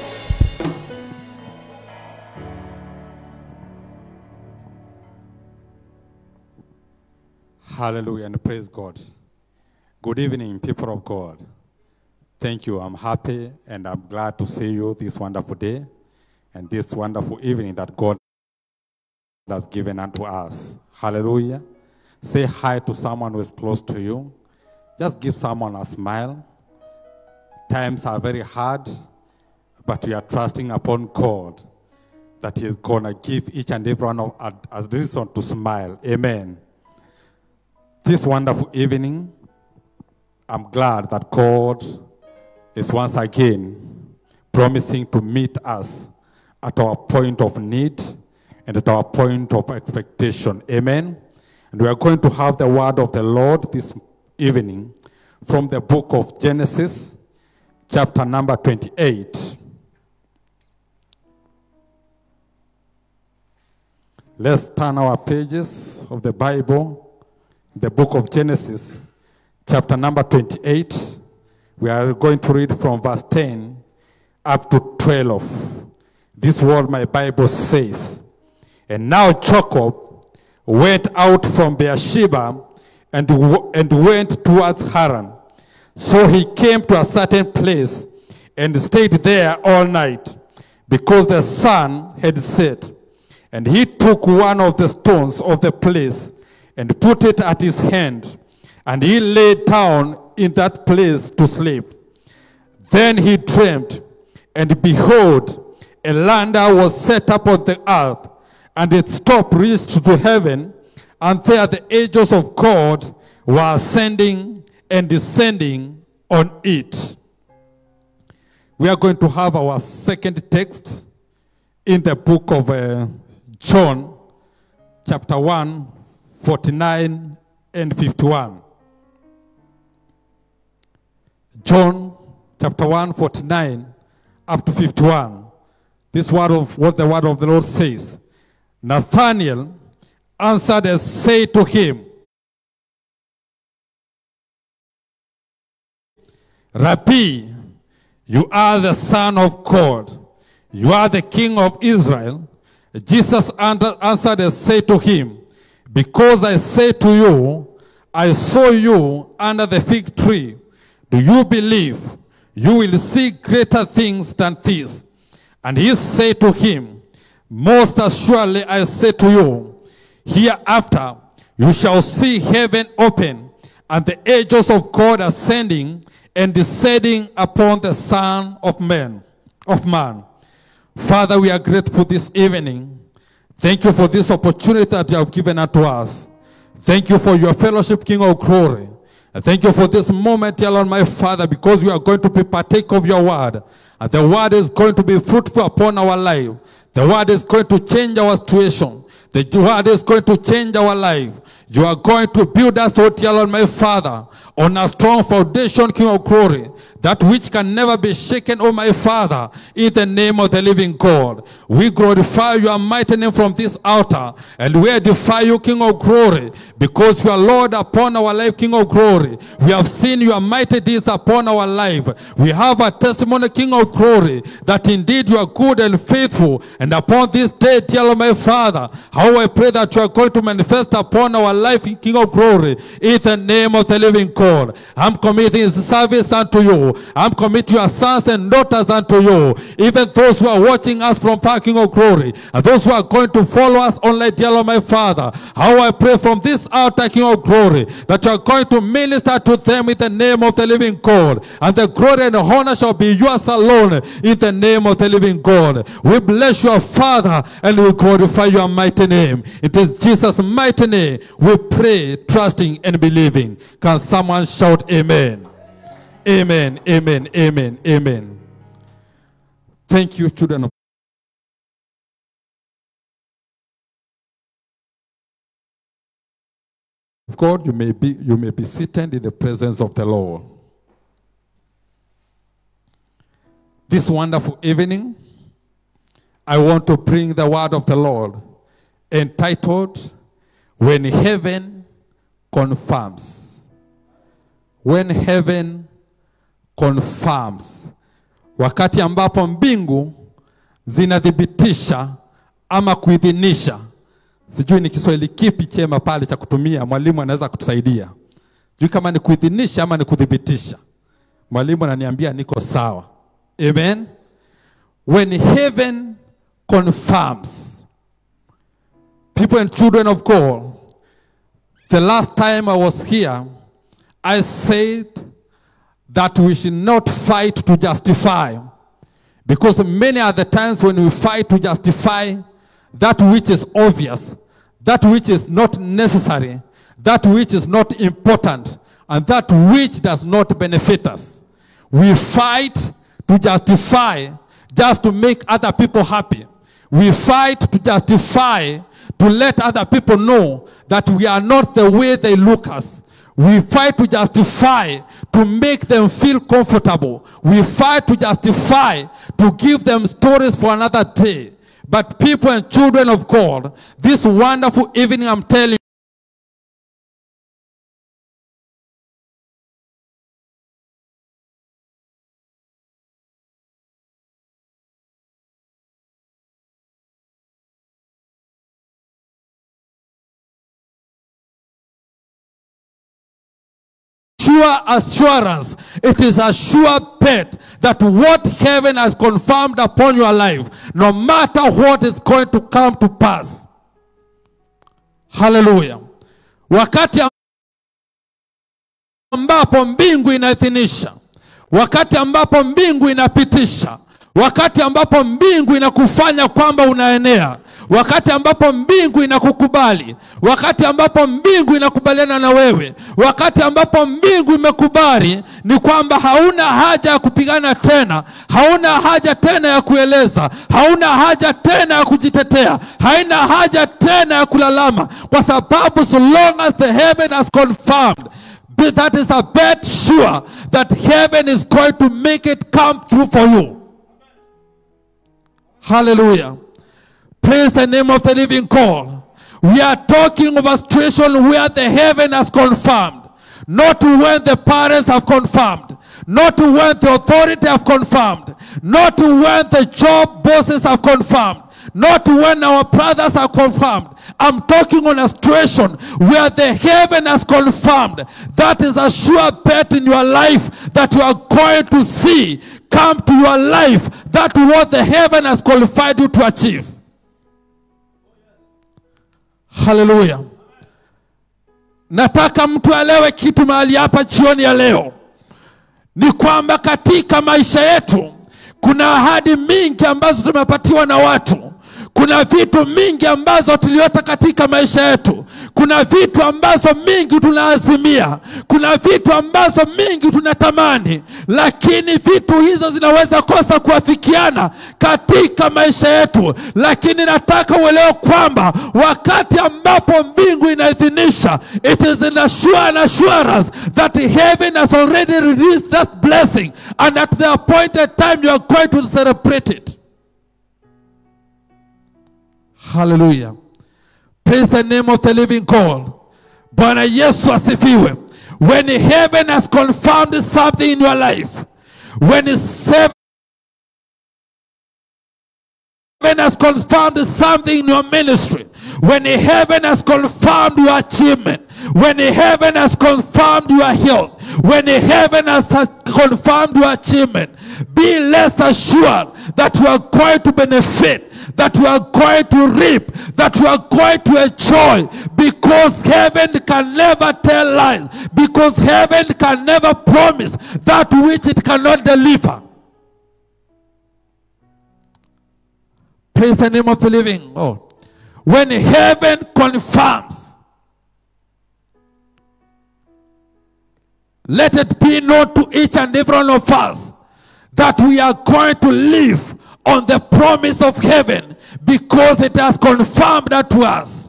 Hallelujah and praise God. Good evening, people of God. Thank you. I'm happy and I'm glad to see you this wonderful day and this wonderful evening that God has given unto us. Hallelujah. Say hi to someone who is close to you. Just give someone a smile. Times are very hard, but we are trusting upon God that He is going to give each and every one of us a reason to smile. Amen. This wonderful evening, I'm glad that God is once again promising to meet us at our point of need and at our point of expectation. Amen. And we are going to have the word of the Lord this evening from the book of Genesis, chapter number 28. Let's turn our pages of the Bible the book of Genesis, chapter number 28. We are going to read from verse 10 up to 12. This word my Bible says, And now Jacob went out from Beersheba and, w- and went towards Haran. So he came to a certain place and stayed there all night because the sun had set. And he took one of the stones of the place and put it at his hand, and he lay down in that place to sleep. Then he dreamed, and behold, a lander was set up on the earth, and its top reached to heaven, and there the angels of God were ascending and descending on it. We are going to have our second text in the book of uh, John, chapter 1, 49 and 51. John chapter 1, 49 up to 51. This word of what the word of the Lord says. Nathanael answered and said to him, Rabbi, you are the Son of God. You are the King of Israel. Jesus an- answered and said to him, Because I say to you, I saw you under the fig tree. Do you believe? You will see greater things than this. And he said to him, Most assuredly I say to you, hereafter you shall see heaven open and the angels of God ascending and descending upon the Son of Man. Of man. Father, we are grateful this evening. Thank you for this opportunity that you have given unto us. Thank you for your fellowship, King of glory. And thank you for this moment, dear Lord, my Father, because we are going to be partake of your word. And the word is going to be fruitful upon our life. The word is going to change our situation. The word is going to change our life. You are going to build us, oh dear Lord, my Father, on a strong foundation, King of glory, that which can never be shaken, oh my Father, in the name of the living God. We glorify your mighty name from this altar, and we edify you, King of glory, because you are Lord upon our life, King of glory. We have seen your mighty deeds upon our life. We have a testimony, King of glory, that indeed you are good and faithful, and upon this day, dear Lord, my Father, How I pray that you are going to manifest upon our life, King of glory, in the name of the living God. I'm committing this service unto you. I'm committing your sons and daughters unto you. Even those who are watching us from far, King of glory, and those who are going to follow us online, dear Lord, my Father. How I pray from this altar, King of glory, that you are going to minister to them in the name of the living God. And the glory and honor shall be yours alone in the name of the living God. We bless your Father and we glorify your mighty name. It is Jesus' mighty name we pray, trusting and believing. Can someone shout amen? Amen, amen, amen, amen. Thank you, children of God. You may be you may be seated in the presence of the Lord. This wonderful evening, I want to bring the word of the Lord entitled When Heaven Confirms. When Heaven Confirms. Wakati ambapo mbingu zinathibitisha ama kuidhinisha. Sijui ni Kiswahili kipi chema pale cha kutumia, mwalimu anaweza kutusaidia. Sijui kama ni kuidhinisha ama ni kuthibitisha. Mwalimu ananiambia niko sawa. Amen. When heaven confirms, people and children of God, the last time I was here, I said that we should not fight to justify. Because many are the times when we fight to justify that which is obvious, that which is not necessary, that which is not important, and that which does not benefit us. We fight to justify just to make other people happy. We fight to justify to let other people know that we are not the way they look us. We fight to justify to make them feel comfortable. We fight to justify to give them stories for another day. But people and children of God, this wonderful evening, I'm telling sure assurance. It is a sure bet that what heaven has confirmed upon your life, no matter what is going to come to pass. Hallelujah. Wakati ambapo mbingu inaidhinisha, wakati ambapo mbingu inapitisha, wakati ambapo mbingu inakufanya kwamba unaenea, wakati ambapo mbingu inakukubali, wakati ambapo mbingu inakubaliana na wewe, wakati ambapo mbingu imekubali, ni kwamba hauna haja ya kupigana tena, hauna haja tena ya kueleza, hauna haja tena ya kujitetea, haina haja tena ya kulalama, kwa sababu so long as the heaven has confirmed But that is a bet sure that heaven is going to make it come through for you. Hallelujah. Praise the name of the living God. We are talking of a situation where the heaven has confirmed. Not when the parents have confirmed. Not when the authority have confirmed. Not when the job bosses have confirmed. Not when our brothers are confirmed. I'm talking on a situation where the heaven has confirmed. That is a sure bet in your life that you are going to see come to your life. That what the heaven has qualified you to achieve. Hallelujah. Nataka mtu alewe kitu mahali hapa jioni ya leo, ni kwamba katika maisha yetu kuna ahadi mingi ambazo tumepatiwa na watu kuna vitu mingi ambazo tuliota katika maisha yetu. Kuna vitu ambazo mingi tunaazimia, kuna vitu ambazo mingi tunatamani, lakini vitu hizo zinaweza kosa kuafikiana katika maisha yetu. Lakini nataka uelewe kwamba wakati ambapo mbingu inaidhinisha, it is an assure an assurance that heaven has already released that blessing and at the appointed time you are going to celebrate it. Hallelujah. Praise the name of the living God. Bwana Yesu asifiwe. When heaven has confirmed something in your life, when seven heaven has confirmed something in your ministry, when heaven has confirmed your achievement, when heaven has confirmed your health, when heaven has confirmed your achievement, be less assured that you are going to benefit, that you are going to reap, that you are going to enjoy, because heaven can never tell lies, because heaven can never promise that which it cannot deliver. Praise the name of the living God. When heaven confirms, let it be known to each and every one of us that we are going to live on the promise of heaven because it has confirmed that to us.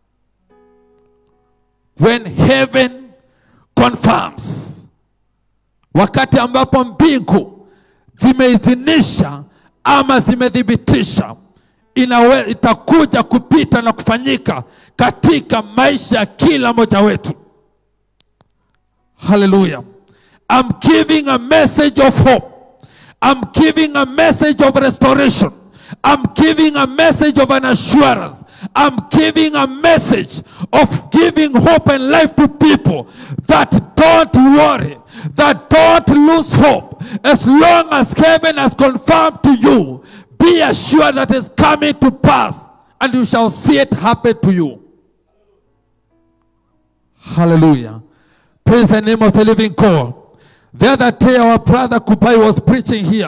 When heaven confirms, wakati ambapo mbingu zimeidhinisha ama zimethibitisha inawe, itakuja kupita na kufanyika katika maisha ya kila mmoja wetu. Hallelujah. I'm giving a message of hope. I'm giving a message of restoration. I'm giving a message of an assurance. I'm giving a message of giving hope and life to people that don't worry, that don't lose hope. As long as heaven has confirmed to you, be assured that it's coming to pass and you shall see it happen to you. Hallelujah. Praise the name of the living God. The other day, our brother Kubai was preaching here.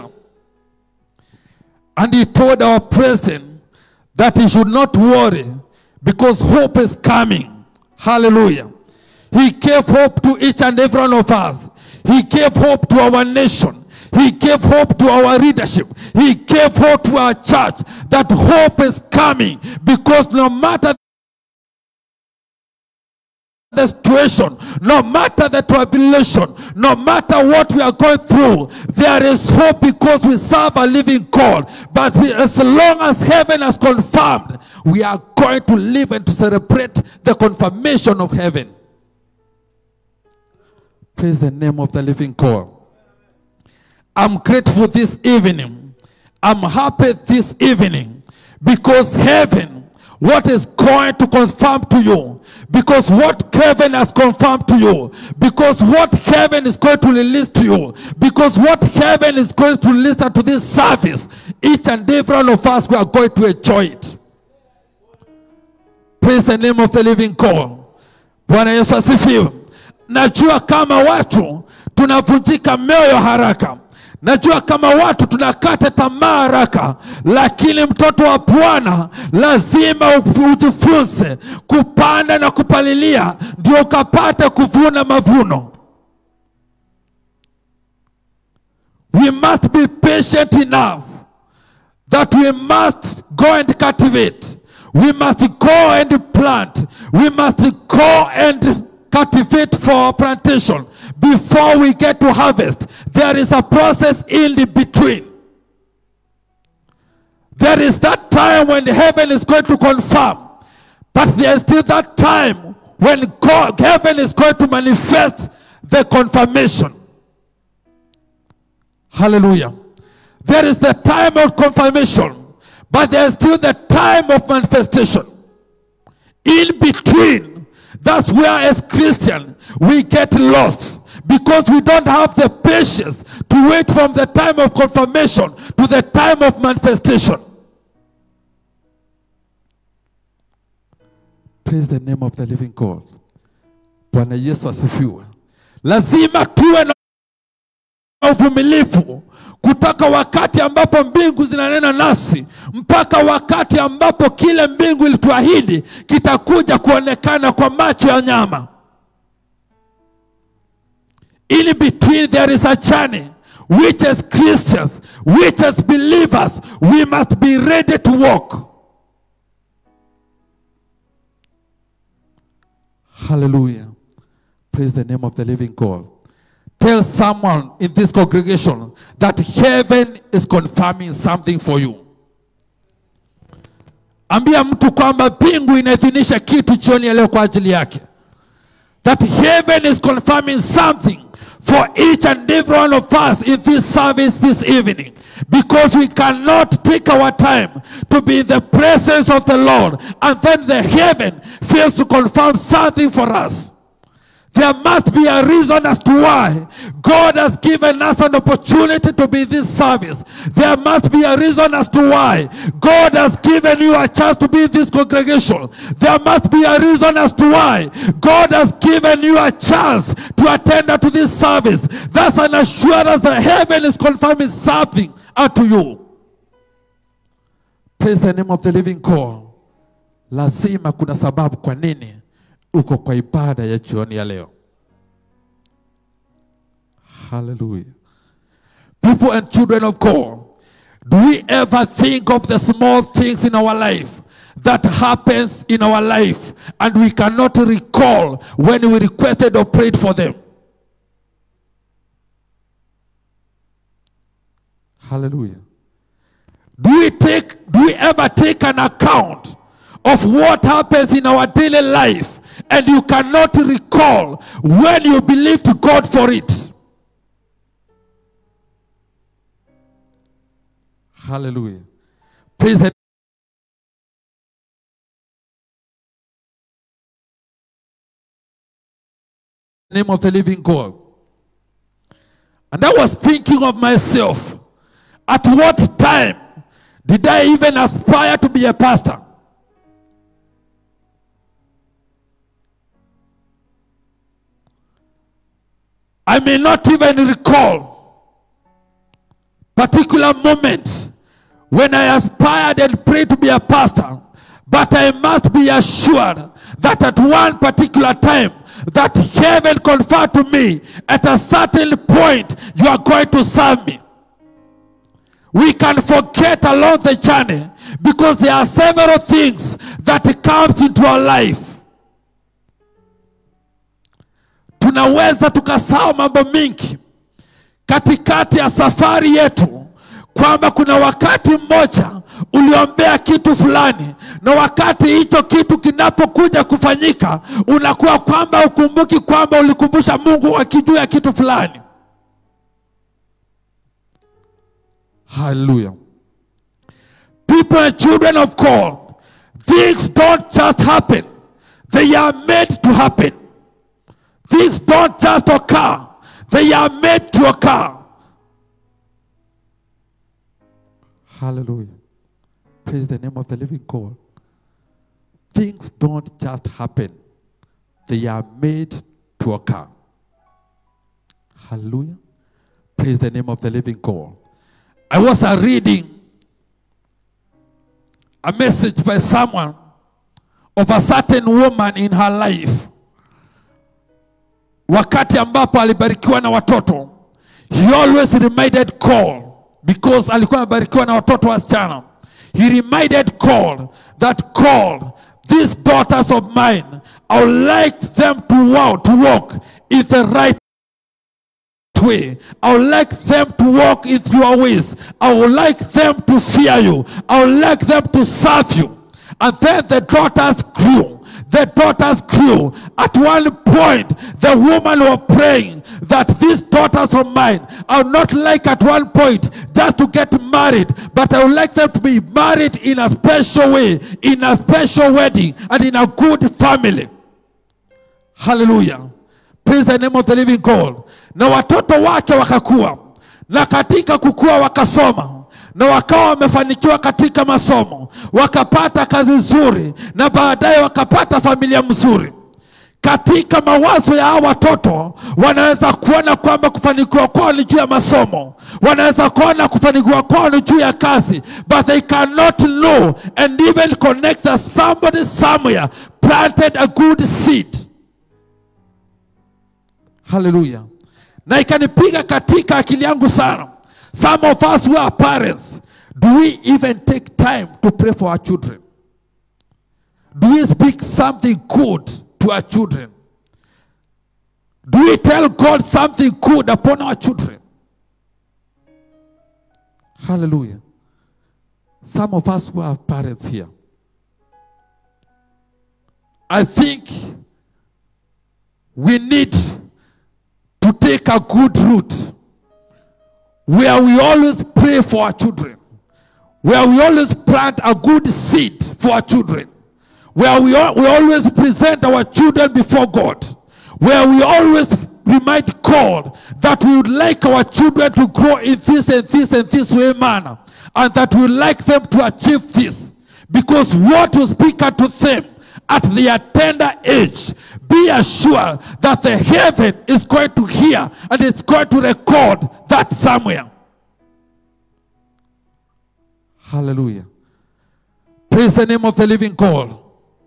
And he told our president that he should not worry because hope is coming. Hallelujah. He gave hope to each and every one of us. He gave hope to our nation. He gave hope to our leadership. He gave hope to our church that hope is coming because no matter the situation, no matter the tribulation, no matter what we are going through, there is hope because we serve a living God. But we, as long as heaven has confirmed, we are going to live and to celebrate the confirmation of heaven. Praise the name of the living God. I'm grateful this evening. I'm happy this evening because heaven, what is going to confirm to you, because what heaven has confirmed to you, because what heaven is going to release to you, because what heaven is going to release to this service, each and every one of us, we are going to enjoy it. Praise the name of the living God. Bwana Yesu asifiwe. Najua kama watu tunavunjika mioyo haraka. Najua kama watu tunakata tamaa haraka, lakini mtoto wa Bwana lazima ujifunze kupanda na kupalilia, ndio ukapata kuvuna mavuno. We must be patient enough that we must go and cultivate. We must go and plant. We must go and cultivate for plantation before we get to harvest. There is a process in the between. There is that time when heaven is going to confirm, but there is still that time when God, heaven is going to manifest the confirmation. Hallelujah. There is the time of confirmation, but there is still the time of manifestation. In between, that's where as Christian we get lost because we don't have the patience to wait from the time of confirmation to the time of manifestation. Praise the name of the living God. Bwana Yesu asifiwe. Lazima tuwe na uvumilivu kutoka wakati ambapo mbingu zinanena nasi mpaka wakati ambapo kile mbingu ilituahidi kitakuja kuonekana kwa macho ya nyama. In between there is a journey which as Christians, which as believers, we must be ready to walk. Hallelujah. Praise the name of the living God. Tell someone in this congregation that heaven is confirming something for you. Ambia mtu kwamba mbingu inaidhinisha kitu jioni ya leo kwa ajili yake. That heaven is confirming something for each and every one of us in this service this evening because we cannot take our time to be in the presence of the Lord and then the heaven fails to confirm something for us. There must be a reason as to why God has given us an opportunity to be in this service. There must be a reason as to why God has given you a chance to be in this congregation. There must be a reason as to why God has given you a chance to attend to this service. That's an assurance that heaven is confirming something unto you. Praise the name of the living God. Lazima kuna sababu kwa nini uko kwa ibada ya jioni ya leo. Hallelujah. People and children of God, do we ever think of the small things in our life that happens in our life and we cannot recall when we requested or prayed for them? Hallelujah. Do we take do we ever take an account of what happens in our daily life and you cannot recall when you believed God for it? Hallelujah. Praise the name of the living God. And I was thinking of myself, at what time did I even aspire to be a pastor? I may not even recall particular moment when I aspired and prayed to be a pastor, but I must be assured that at one particular time that heaven conferred to me at a certain point you are going to serve me. We can forget along the journey because there are several things that comes into our life. Tunaweza tukasahau mambo mingi katikati ya safari yetu, kwamba kuna wakati mmoja uliombea kitu fulani, na wakati hicho kitu kinapokuja kufanyika, unakuwa kwamba ukumbuki kwamba ulikumbusha Mungu akijua ya kitu fulani. Hallelujah. People and children of God, things don't just happen, they are made to happen. Things don't just occur, they are made to occur. Hallelujah. Praise the name of the living God. Things don't just happen, they are made to occur. Hallelujah. Praise the name of the living God. I was uh, reading a message by someone of a certain woman in her life. Wakati ambapo alibarikiwa na watoto, he always reminded call because alikuwa amebarikiwa na watoto wasichana. He reminded call that call these daughters of mine, I would like them to walk, to walk in the right way. I would like them to walk in your ways. I would like them to fear you. I would like them to serve you. And then the daughters grew. The daughters grew. At one point, the woman was praying that these daughters of mine, I would not like at one point just to get married, but I would like them to be married in a special way, in a special wedding, and in a good family. Hallelujah. Praise the name of the living God. Na watoto wake wakakuwa, na katika kukua wakasoma, na wakawa wamefanikiwa katika masomo, wakapata kazi nzuri, na baadaye wakapata familia mzuri. Katika mawazo ya hao watoto wanaweza kuona kwamba kufanikiwa kwao ni juu ya masomo, wanaweza kuona kufanikiwa kwao ni juu ya kazi, but they cannot know and even connect that somebody somewhere planted a good seed. Haleluya. Na ikanipiga katika akili yangu sana. Some of us who are parents, do we even take time to pray for our children? Do we speak something good to our children? Do we tell God something good upon our children? Hallelujah. Some of us who are parents here, I think we need to take a good route where we always pray for our children, where we always plant a good seed for our children, where we, al- we always present our children before God, where we always remind God that we would like our children to grow in this and this and this way manner, and that we would like them to achieve this. Because what will speak unto them at their tender age, be assured that the heaven is going to hear and it's going to record that somewhere. Hallelujah. Praise the name of the living God.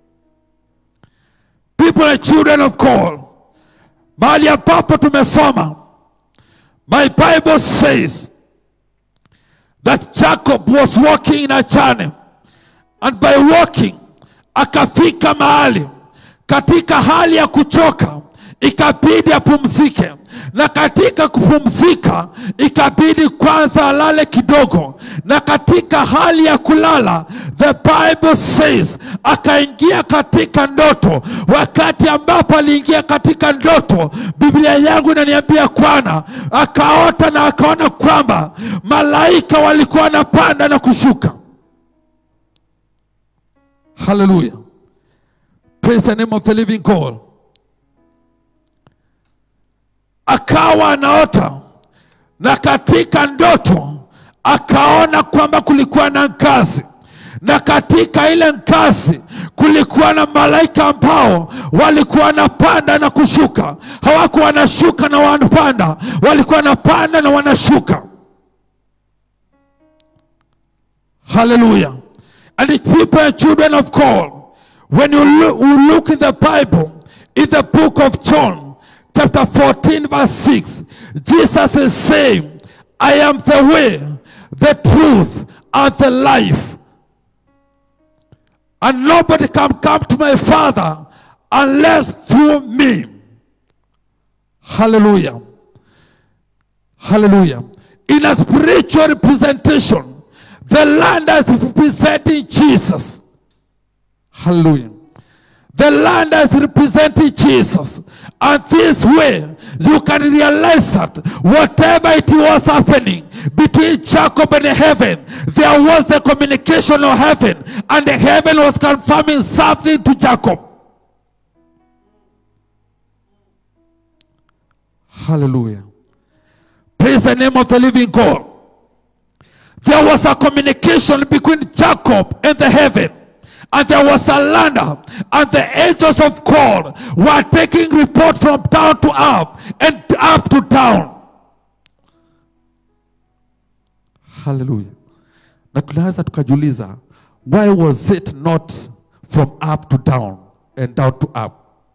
People are children of God. Mahali ambapo tumesoma. My Bible says that Jacob was walking in a journey and by walking akafika mahali katika hali ya kuchoka ikabidi apumzike na katika kupumzika ikabidi kwanza alale kidogo na katika hali ya kulala the bible says akaingia katika ndoto wakati ambapo aliingia katika ndoto biblia yangu inaniambia kwana akaota na akaona kwamba malaika walikuwa wanapanda na kushuka haleluya praise the name of the living god akawa anaota na katika ndoto akaona kwamba kulikuwa na ngazi na katika ile ngazi kulikuwa na malaika ambao walikuwa wanapanda na kushuka hawakuwa wanashuka na wanapanda walikuwa wanapanda na wanashuka haleluya and the people and children of god when you look, you look in the bible in the book of john chapter 14 verse 6 jesus is saying i am the way the truth and the life and nobody can come to my father unless through me hallelujah hallelujah in a spiritual representation the land is representing jesus hallelujah the land is representing Jesus. And this way, you can realize that whatever it was happening between Jacob and heaven, there was the communication of heaven, and the heaven was confirming something to Jacob. Hallelujah. Praise the name of the living God. There was a communication between Jacob and the heaven. And there was a land, and the angels of God were taking report from down to up and up to down. Hallelujah. Na tunaweza tukajiuliza, why was it not from up to down and down to up?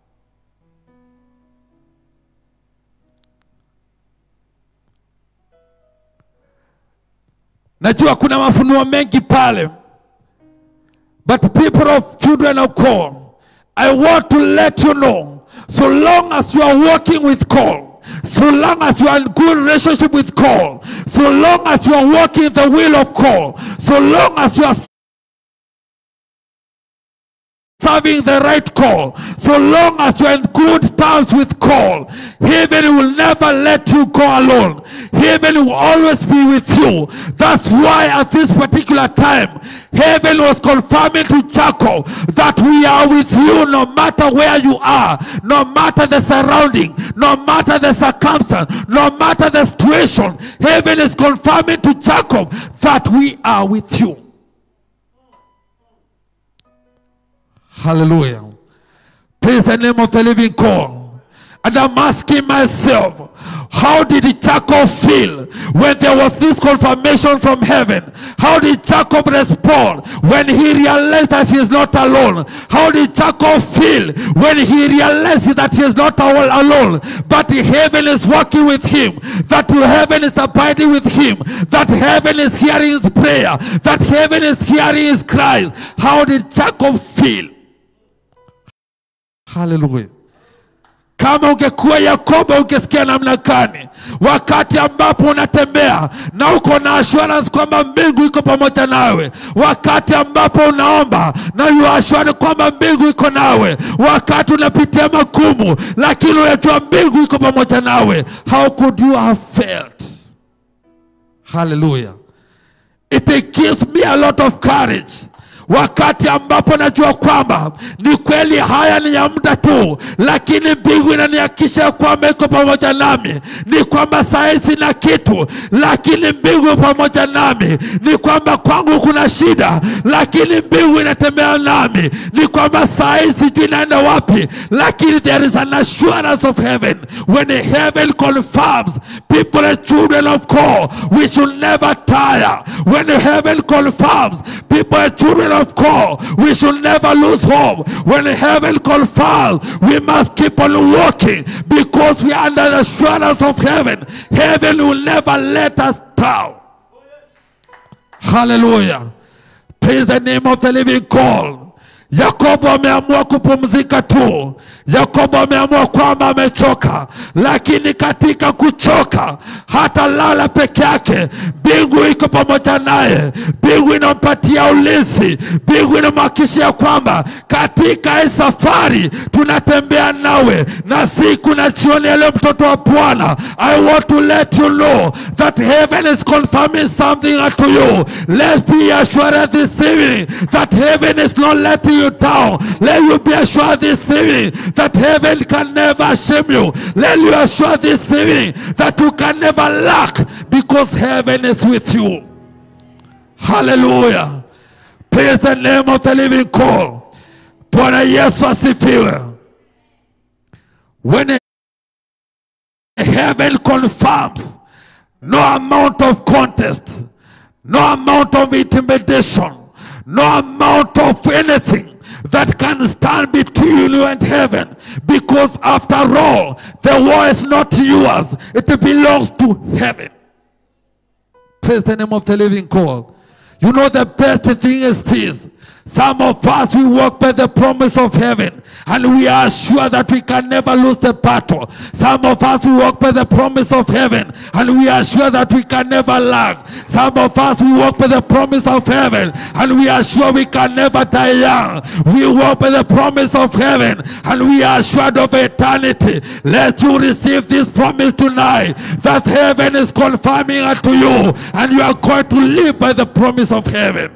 Najua kuna mafunuo mengi pale. But people of children of God, I want to let you know, so long as you are walking with God, so long as you are in good relationship with God, so long as you are walking in the will of God, so long as you are serving the right call, so long as you're in good terms with call, heaven will never let you go alone. Heaven will always be with you. That's why at this particular time, heaven was confirming to Jacob that we are with you no matter where you are, no matter the surrounding, no matter the circumstance, no matter the situation. Heaven is confirming to Jacob that we are with you. Hallelujah. Praise the name of the living God. And I'm asking myself, how did Jacob feel when there was this confirmation from heaven? How did Jacob respond when he realized that he is not alone? How did Jacob feel when he realized that he is not all alone, but heaven is working with him, that heaven is abiding with him, that heaven is hearing his prayer, that heaven is hearing his cries? How did Jacob feel? Hallelujah. kama ungekuwa yakobo ungesikia namna gani wakati ambapo unatembea na uko na assurance kwamba mbingu iko pamoja nawe wakati ambapo unaomba na you are assured kwamba mbingu iko nawe wakati unapitia magumu lakini unajua mbingu iko pamoja nawe how could you have felt hallelujah it gives me a lot of courage wakati ambapo najua kwamba ni kweli haya ni ya muda tu lakini mbingu inanihakikisha kwamba iko pamoja nami ni kwamba saa sina kitu lakini mbingu pamoja nami ni kwamba kwangu kuna shida lakini mbingu inatembea nami ni kwamba saa hii sijui naenda wapi lakini there is an assurance of heaven when heaven confirms people are children of God we should never tire when heaven confirms people are children of God we should never lose hope when heaven confirms we must keep on walking because we are under the assurance of heaven heaven will never let us down hallelujah praise the name of the living God Yakobo ameamua kupumzika tu. Yakobo ameamua kwamba amechoka, lakini katika kuchoka hata lala peke yake. Mbingu iko pamoja naye, mbingu inampatia ulinzi, mbingu inamhakikishia kwamba katika hii safari tunatembea nawe, na siku na jioni ya leo, mtoto wa Bwana, I want to let you know that heaven is confirming something unto you. Let's be assured this evening that heaven is not letting you down. Let you be assured this evening that heaven can never shame you. Let you assure this evening that you can never lack because heaven is with you. Hallelujah. Praise the name of the living God. Bwana Yesu asifiwe. When heaven confirms no amount of contest, no amount of intimidation, no amount of anything that can stand between you and heaven. Because after all, the war is not yours, it belongs to heaven. Praise the name of the living God. You know the best thing is this. Some of us, we walk by the promise of heaven and we are sure that we can never lose the battle. Some of us, we walk by the promise of heaven and we are sure that we can never lack. Some of us, we walk by the promise of heaven and we are sure we can never die young. We walk by the promise of heaven and we are assured of eternity. Let you receive this promise tonight that heaven is confirming unto you and you are going to live by the promise of heaven.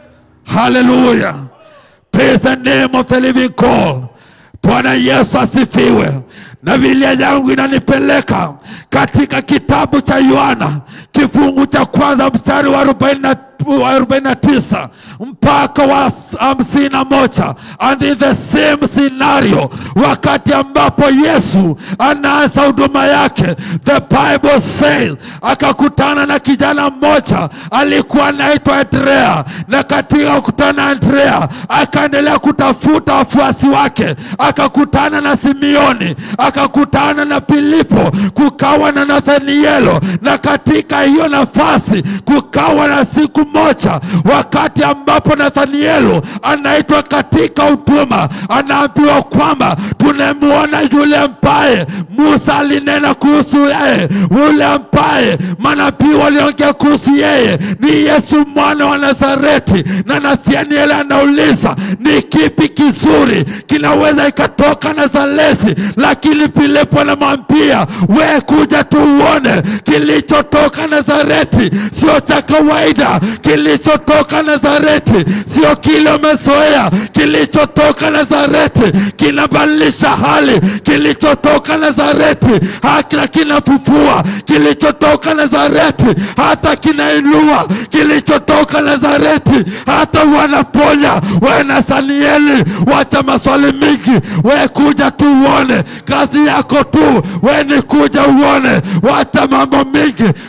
Hallelujah. Praise the name of the living God. Bwana Yesu asifiwe. Na Biblia yangu inanipeleka katika kitabu cha Yohana kifungu cha kwanza mstari wa 40 wa 49 mpaka wa hamsini na moja and in the same scenario, wakati ambapo Yesu anaanza huduma yake, the Bible says akakutana na kijana mmoja alikuwa anaitwa Andrea, na katika kukutana na Andrea akaendelea kutafuta wafuasi wake, akakutana na Simioni, akakutana na Filipo, kukawa na Nathanielo, na katika hiyo nafasi kukawa na siku moja, wakati ambapo Nathanielo anaitwa katika huduma, anaambiwa kwamba tumemwona yule ambaye Musa alinena kuhusu yeye, yule ambaye manabii waliongea kuhusu yeye ni Yesu mwana wa Nazareti. Na Nathanieli anauliza ni kipi kizuri kinaweza ikatoka Nazareti? Lakini Filipo anamwambia we, kuja tuuone kilichotoka Nazareti, sio cha kawaida. Kilichotoka Nazareti sio kile umezoea. Kilichotoka Nazareti kinabadilisha hali. Kilichotoka Nazareti hata kinafufua. Kilichotoka Nazareti hata kinainua. Kilichotoka Nazareti hata wanaponya. We Nathanieli, wacha maswali mingi, we kuja tu uone. Kazi yako tu we ni kuja uone, wacha mambo mingi, kuja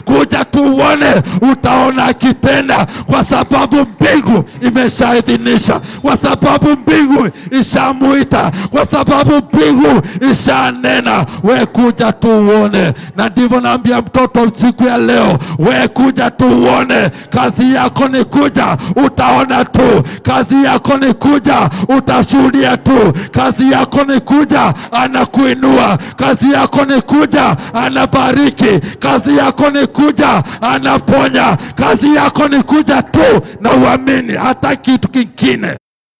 tuone, utaona akitenda, kwa sababu mbingu imeshaidhinisha, kwa sababu mbingu ishamuita, kwa sababu mbingu ishanena. We kuja tuuone, na ndivyo naambia mtoto siku ya leo, we kuja tuuone. Kazi yako ni kuja, utaona tu. Kazi yako ni kuja, utashuhudia tu. Kazi yako ni kuja, anakuinua. Kazi yako ni kuja, anabariki. Kazi yako ni kuja, anaponya. Kazi yako ni kuja tu na uamini, hata kitu kingine.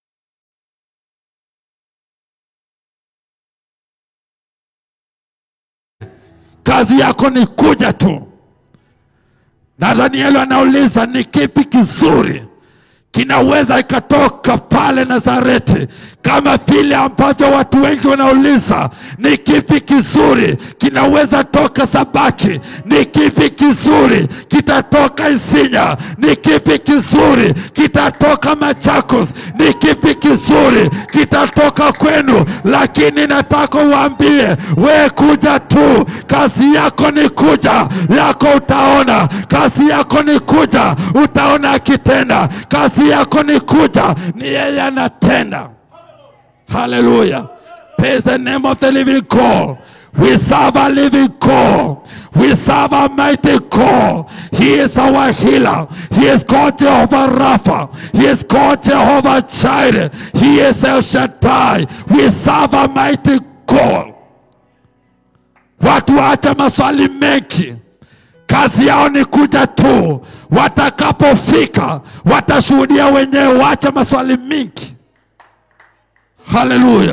Kazi yako ni kuja tu. Na Danieli anauliza ni kipi kizuri kinaweza ikatoka pale Nazareti, kama vile ambavyo watu wengi wanauliza ni kipi kizuri kinaweza toka Sabaki, ni kipi kizuri kitatoka Isinya, ni kipi kizuri kitatoka Machakos, ni kipi kizuri kitatoka kwenu. Lakini nataka uambie we kuja tu, kazi yako ni kuja, yako utaona. Kazi yako ni kuja, utaona akitenda. Kazi yako ni kuja, ni yeye anatenda. Hallelujah. Praise the name of the living God. We serve a living God. We serve a mighty God. He is our healer. He is called Jehovah Rapha. He is called Jehovah Jireh. He is El Shaddai. We serve a mighty God. Watu waacha maswali mengi, kazi yao ni kuja tu. Watakapofika watashuhudia wenyewe, waacha maswali mingi. Haleluya!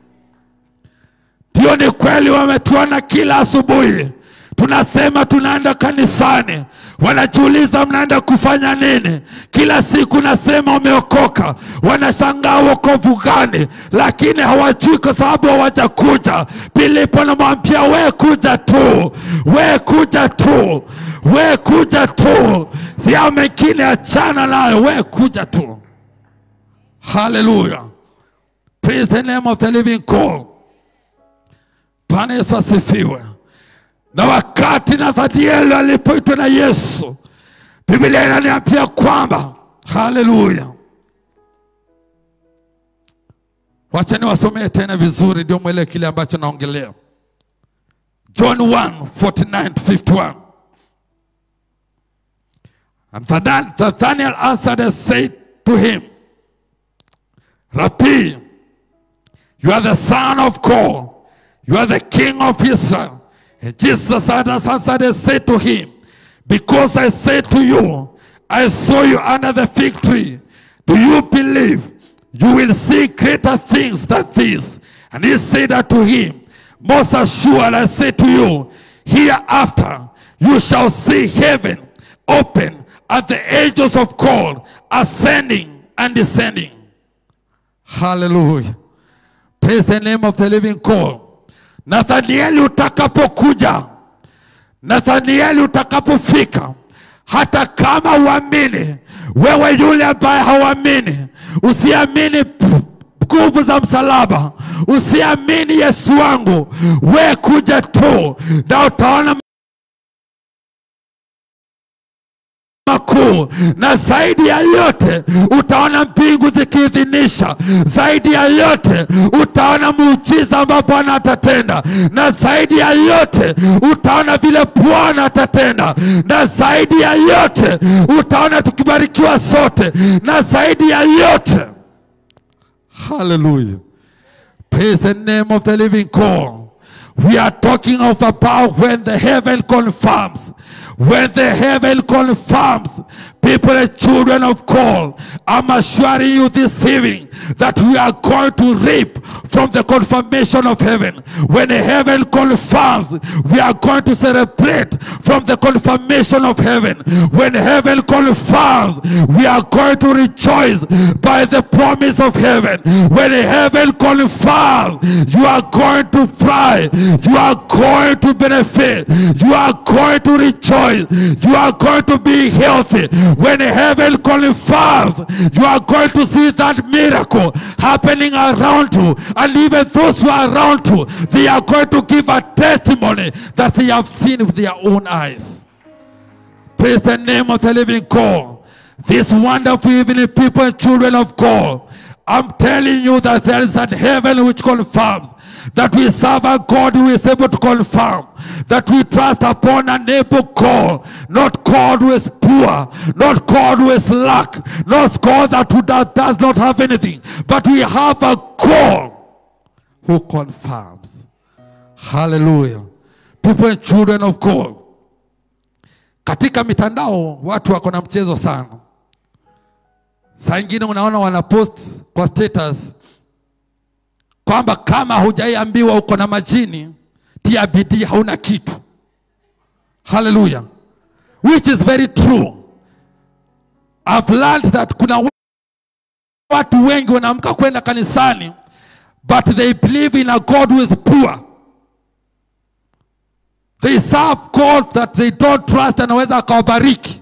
Ndio, ni kweli, wametuona kila asubuhi tunasema tunaenda kanisani, wanajiuliza mnaenda kufanya nini? Kila siku nasema umeokoka, wanashangaa wokovu gani, lakini hawajui kwa sababu hawajakuja. Filipo anamwambia we kuja tu, we kuja tu, we kuja tu, sia mengine achana nayo, we kuja tu. Haleluya, praise the name of the living God. Bwana Yesu asifiwe. Na wakati Nathanieli alipoitwa na Yesu, Biblia inaniambia kwamba haleluya. Wacha niwasomee tena vizuri, ndio mwelewe kile ambacho naongelea. John 1 49 to 51. And Nathan- Nathanael answered and said to him, Rabbi, you are the Son of God, you are the King of Israel. And Jesus answered and said to him, Because I said to you, I saw you under the fig tree. Do you believe? You will see greater things than this. And he said unto him, Most assured I say to you, hereafter you shall see heaven open and the angels of God ascending and descending. Hallelujah. Praise the name of the living God. Nathanieli utakapokuja, Nathanieli utakapofika, hata kama uamini, wewe yule ambaye hauamini, usiamini p- nguvu za msalaba, usiamini Yesu wangu, we kuja tu na utaona makuu na zaidi ya yote utaona mbingu zikiidhinisha. Zaidi ya yote utaona muujiza ambao Bwana atatenda, na zaidi ya yote utaona vile Bwana atatenda, na zaidi ya yote utaona tukibarikiwa sote, na zaidi ya yote Hallelujah. Praise the name of the living God. We are talking of about when the heaven confirms. When the heaven confirms, people and children of God, I'm assuring you this evening that we are going to reap from the confirmation of heaven. When heaven confirms, we are going to celebrate from the confirmation of heaven. When heaven confirms, we are going to rejoice by the promise of heaven. When heaven confirms, you are going to fly, you are going to benefit, you are going to rejoice, you are going to be healthy. When heaven confirms, you are going to see that miracle happening around you, and even those who are around you, they are going to give a testimony that they have seen with their own eyes. Praise the name of the living God. This wonderful evening, people and children of God. I'm telling you that there is a heaven which confirms that we serve a God who is able to confirm that we trust upon an able God, not God who is poor, not God who is lack, not God that who does, does not have anything, but we have a God who confirms. Hallelujah. People and children of God. Katika mitandao watu wako na mchezo sana. Saa ingine unaona wanapost kwa status kwamba kama hujaiambiwa uko na majini, tia bidii, hauna kitu. Hallelujah. Which is very true. I've learned that kuna watu wengi wanaamka kwenda kanisani but they believe in a God who is poor. They serve God that they don't trust anaweza akawabariki.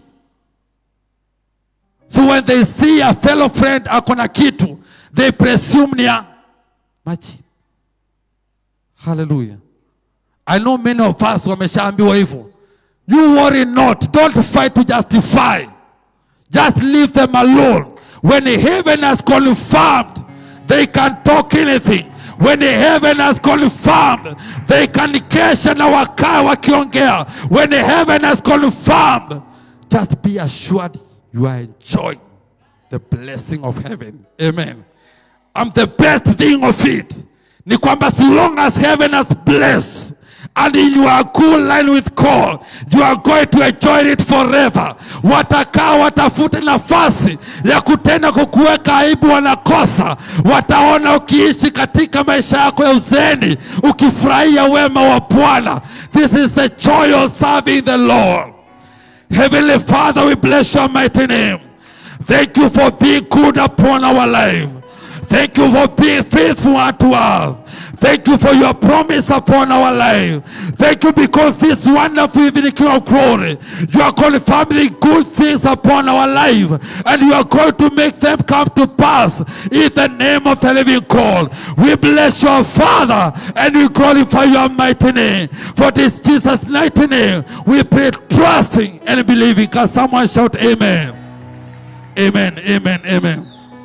So when they see a fellow friend ako na kitu, they presume ni ya maji. Hallelujah. I know many of us wameshaambiwa hivyo. You worry not, don't fight to justify. Just leave them alone. When heaven has confirmed, they can talk anything. When heaven has confirmed, they can kesha na wakaa wakiongea. When heaven has confirmed, just be assured you are enjoying the blessing of heaven. Amen. And the best thing of it ni kwamba so long as heaven has blessed and in your good line with God, you are going to enjoy it forever. Watakaa watafute nafasi ya kutenda kukuweka aibu, wanakosa. Wataona ukiishi katika maisha yako ya uzeni ukifurahia wema wa Bwana. This is the joy of serving the Lord. Heavenly Father, we bless your mighty name. Thank you for being good upon our life. Thank you for being faithful unto us. Thank you for your promise upon our life. Thank you because this wonderful evening King of glory, you are confirming good things upon our life and you are going to make them come to pass in the name of the living God. We bless your Father and we glorify your mighty name. For this Jesus' mighty name, we pray trusting and believing. Can someone shout amen? Amen, amen, amen.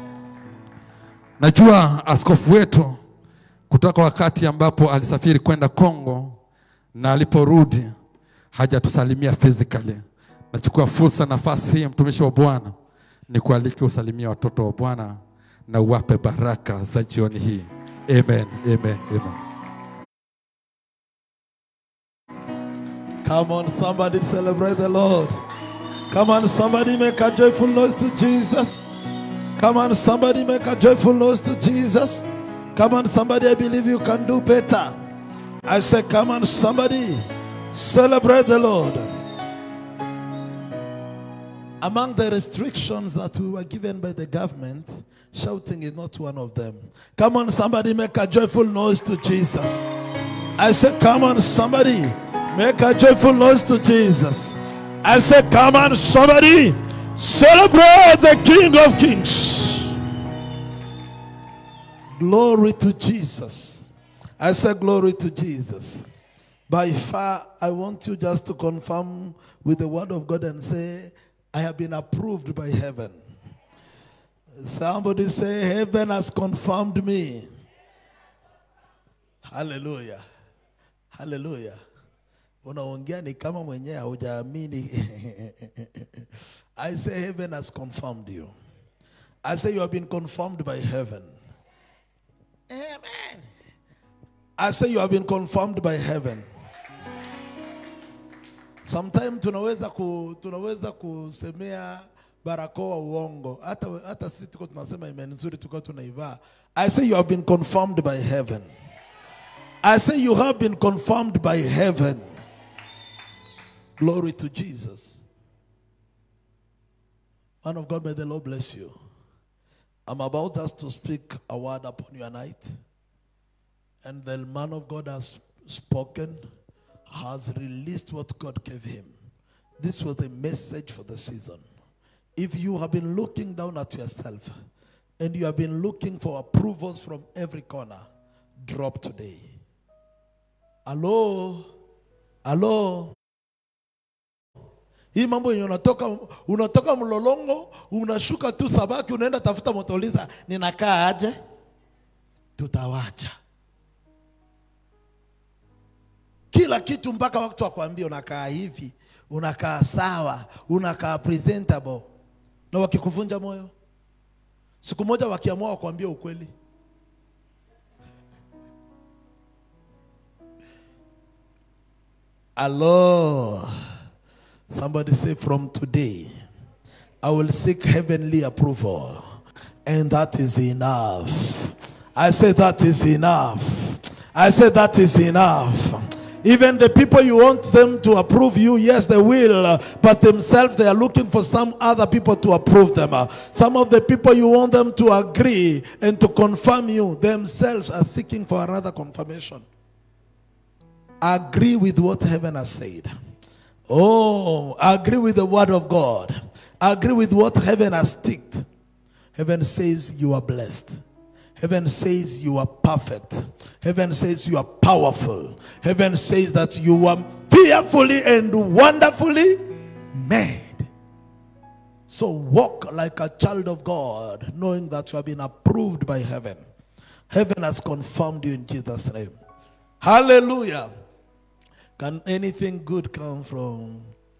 Najua askofu wetu kutoka wakati ambapo alisafiri kwenda Kongo na aliporudi hajatusalimia physically. Nachukua fursa nafasi hii, mtumishi wa Bwana, ni kualike usalimia watoto wa Bwana na uwape baraka za jioni hii. Amen, amen, amen. Come on, somebody celebrate the Lord. Come on, somebody make a joyful noise to Jesus. Come on, somebody make a joyful noise to Jesus. Come on, somebody, I believe you can do better. I say, come on, somebody, celebrate the Lord. Among the restrictions that we were given by the government, shouting is not one of them. Come on, somebody, make a joyful noise to Jesus. I say, come on, somebody, make a joyful noise to Jesus. I say, come on, somebody, celebrate the King of Kings. Glory to Jesus. I say, glory to Jesus. By far, I want you just to confirm with the word of God and say, I have been approved by heaven. Somebody say, Heaven has confirmed me. Hallelujah. Hallelujah. Unaongea ni kama mwenyewe haujaamini. I say heaven has confirmed you. I say you have been confirmed by heaven. Amen. I say you have been confirmed by heaven. Sometimes tunaweza ku, tunaweza kusemea barakoa uongo. Hata hata sisi tuko tunasema amen nzuri tuko tunaivaa. I say you have been confirmed by heaven. I say you have been confirmed by heaven. Glory to Jesus. Man of God, may the Lord bless you. I'm about us to speak a word upon your night. And the man of God has spoken, has released what God gave him. This was the message for the season. If you have been looking down at yourself and you have been looking for approvals from every corner, drop today. Hello? Hello? hii mambo yenye unatoka unatoka mlolongo unashuka tu sabaki unaenda tafuta motoliza ninakaa aje tutawacha kila kitu mpaka watu wakwambia unakaa hivi unakaa sawa unakaa presentable na wakikuvunja moyo siku moja wakiamua wakuambia ukweli Hello. Somebody say, from today, I will seek heavenly approval. And that is enough. I say that is enough. I say that is enough. Even the people you want them to approve you, yes, they will, uh, but themselves they are looking for some other people to approve them. Uh, Some of the people you want them to agree and to confirm you, themselves are seeking for another confirmation agree with what heaven has said. Oh, agree with the word of God. Agree with what heaven has ticked. Heaven says you are blessed. Heaven says you are perfect. Heaven says you are powerful. Heaven says that you are fearfully and wonderfully made. So walk like a child of God, knowing that you have been approved by heaven. Heaven has confirmed you in Jesus' name. Hallelujah. Can anything good come from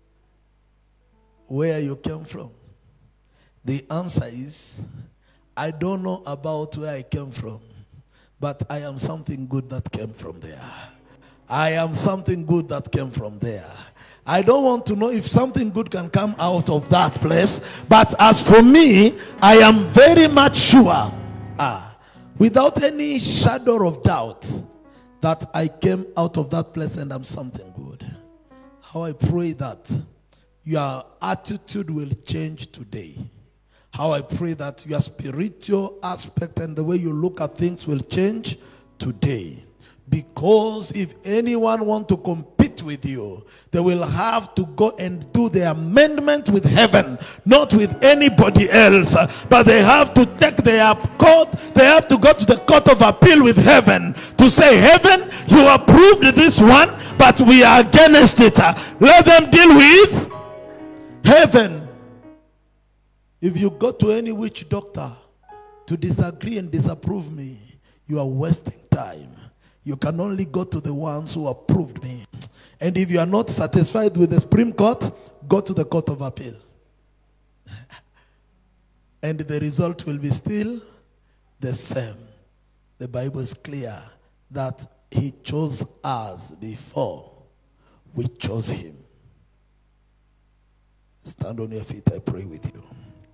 where you came from? The answer is I don't know about where I came from, but I am something good that came from there. I am something good that came from there. I don't want to know if something good can come out of that place, but as for me, I am very much sure, ah, without any shadow of doubt, that I came out of that place and I'm something good. How I pray that your attitude will change today. How I pray that your spiritual aspect and the way you look at things will change today. Because if anyone want to compete with you, they will have to go and do the amendment with heaven, not with anybody else. But they have to take their court, they have to go to the court of appeal with heaven to say, Heaven, you approved this one, but we are against it. Let them deal with heaven. If you go to any witch doctor to disagree and disapprove me, you are wasting time. You can only go to the ones who approved me. And if you are not satisfied with the Supreme Court, go to the Court of Appeal. and the result will be still the same. The Bible is clear that He chose us before we chose Him. Stand on your feet, I pray with you.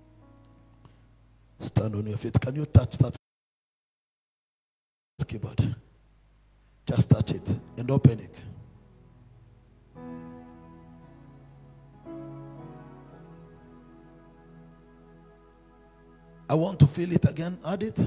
Stand on your feet. Can you touch that keyboard? Just touch it and open it. I want to feel it again. Add it.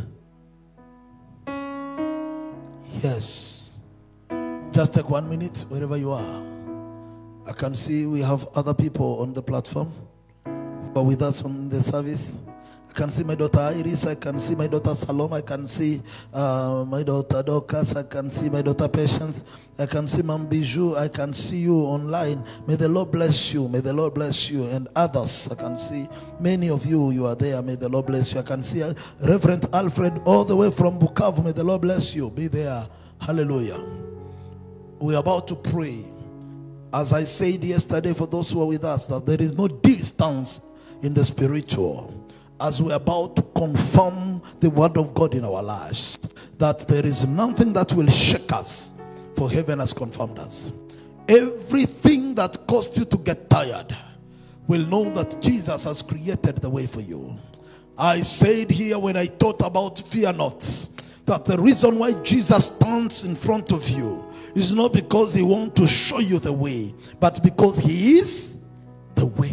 Yes. Just take one minute wherever you are. I can see we have other people on the platform who are with us on the service. I can see my daughter Iris. I can see my daughter Salome. I can see uh, my daughter Dorcas. I can see my daughter Patience. I can see Mam Bijou. I can see you online. May the Lord bless you. May the Lord bless you. And others, I can see many of you, you are there. May the Lord bless you. I can see uh, Reverend Alfred all the way from Bukavu. May the Lord bless you. Be there. Hallelujah. We're about to pray. As I said yesterday, for those who are with us, that there is no distance in the spiritual. As we're about to confirm the word of God in our lives, that there is nothing that will shake us, for heaven has confirmed us. Everything that caused you to get tired will know that Jesus has created the way for you. I said here when I thought about fear not, that the reason why Jesus stands in front of you is not because he wants to show you the way, but because he is the way.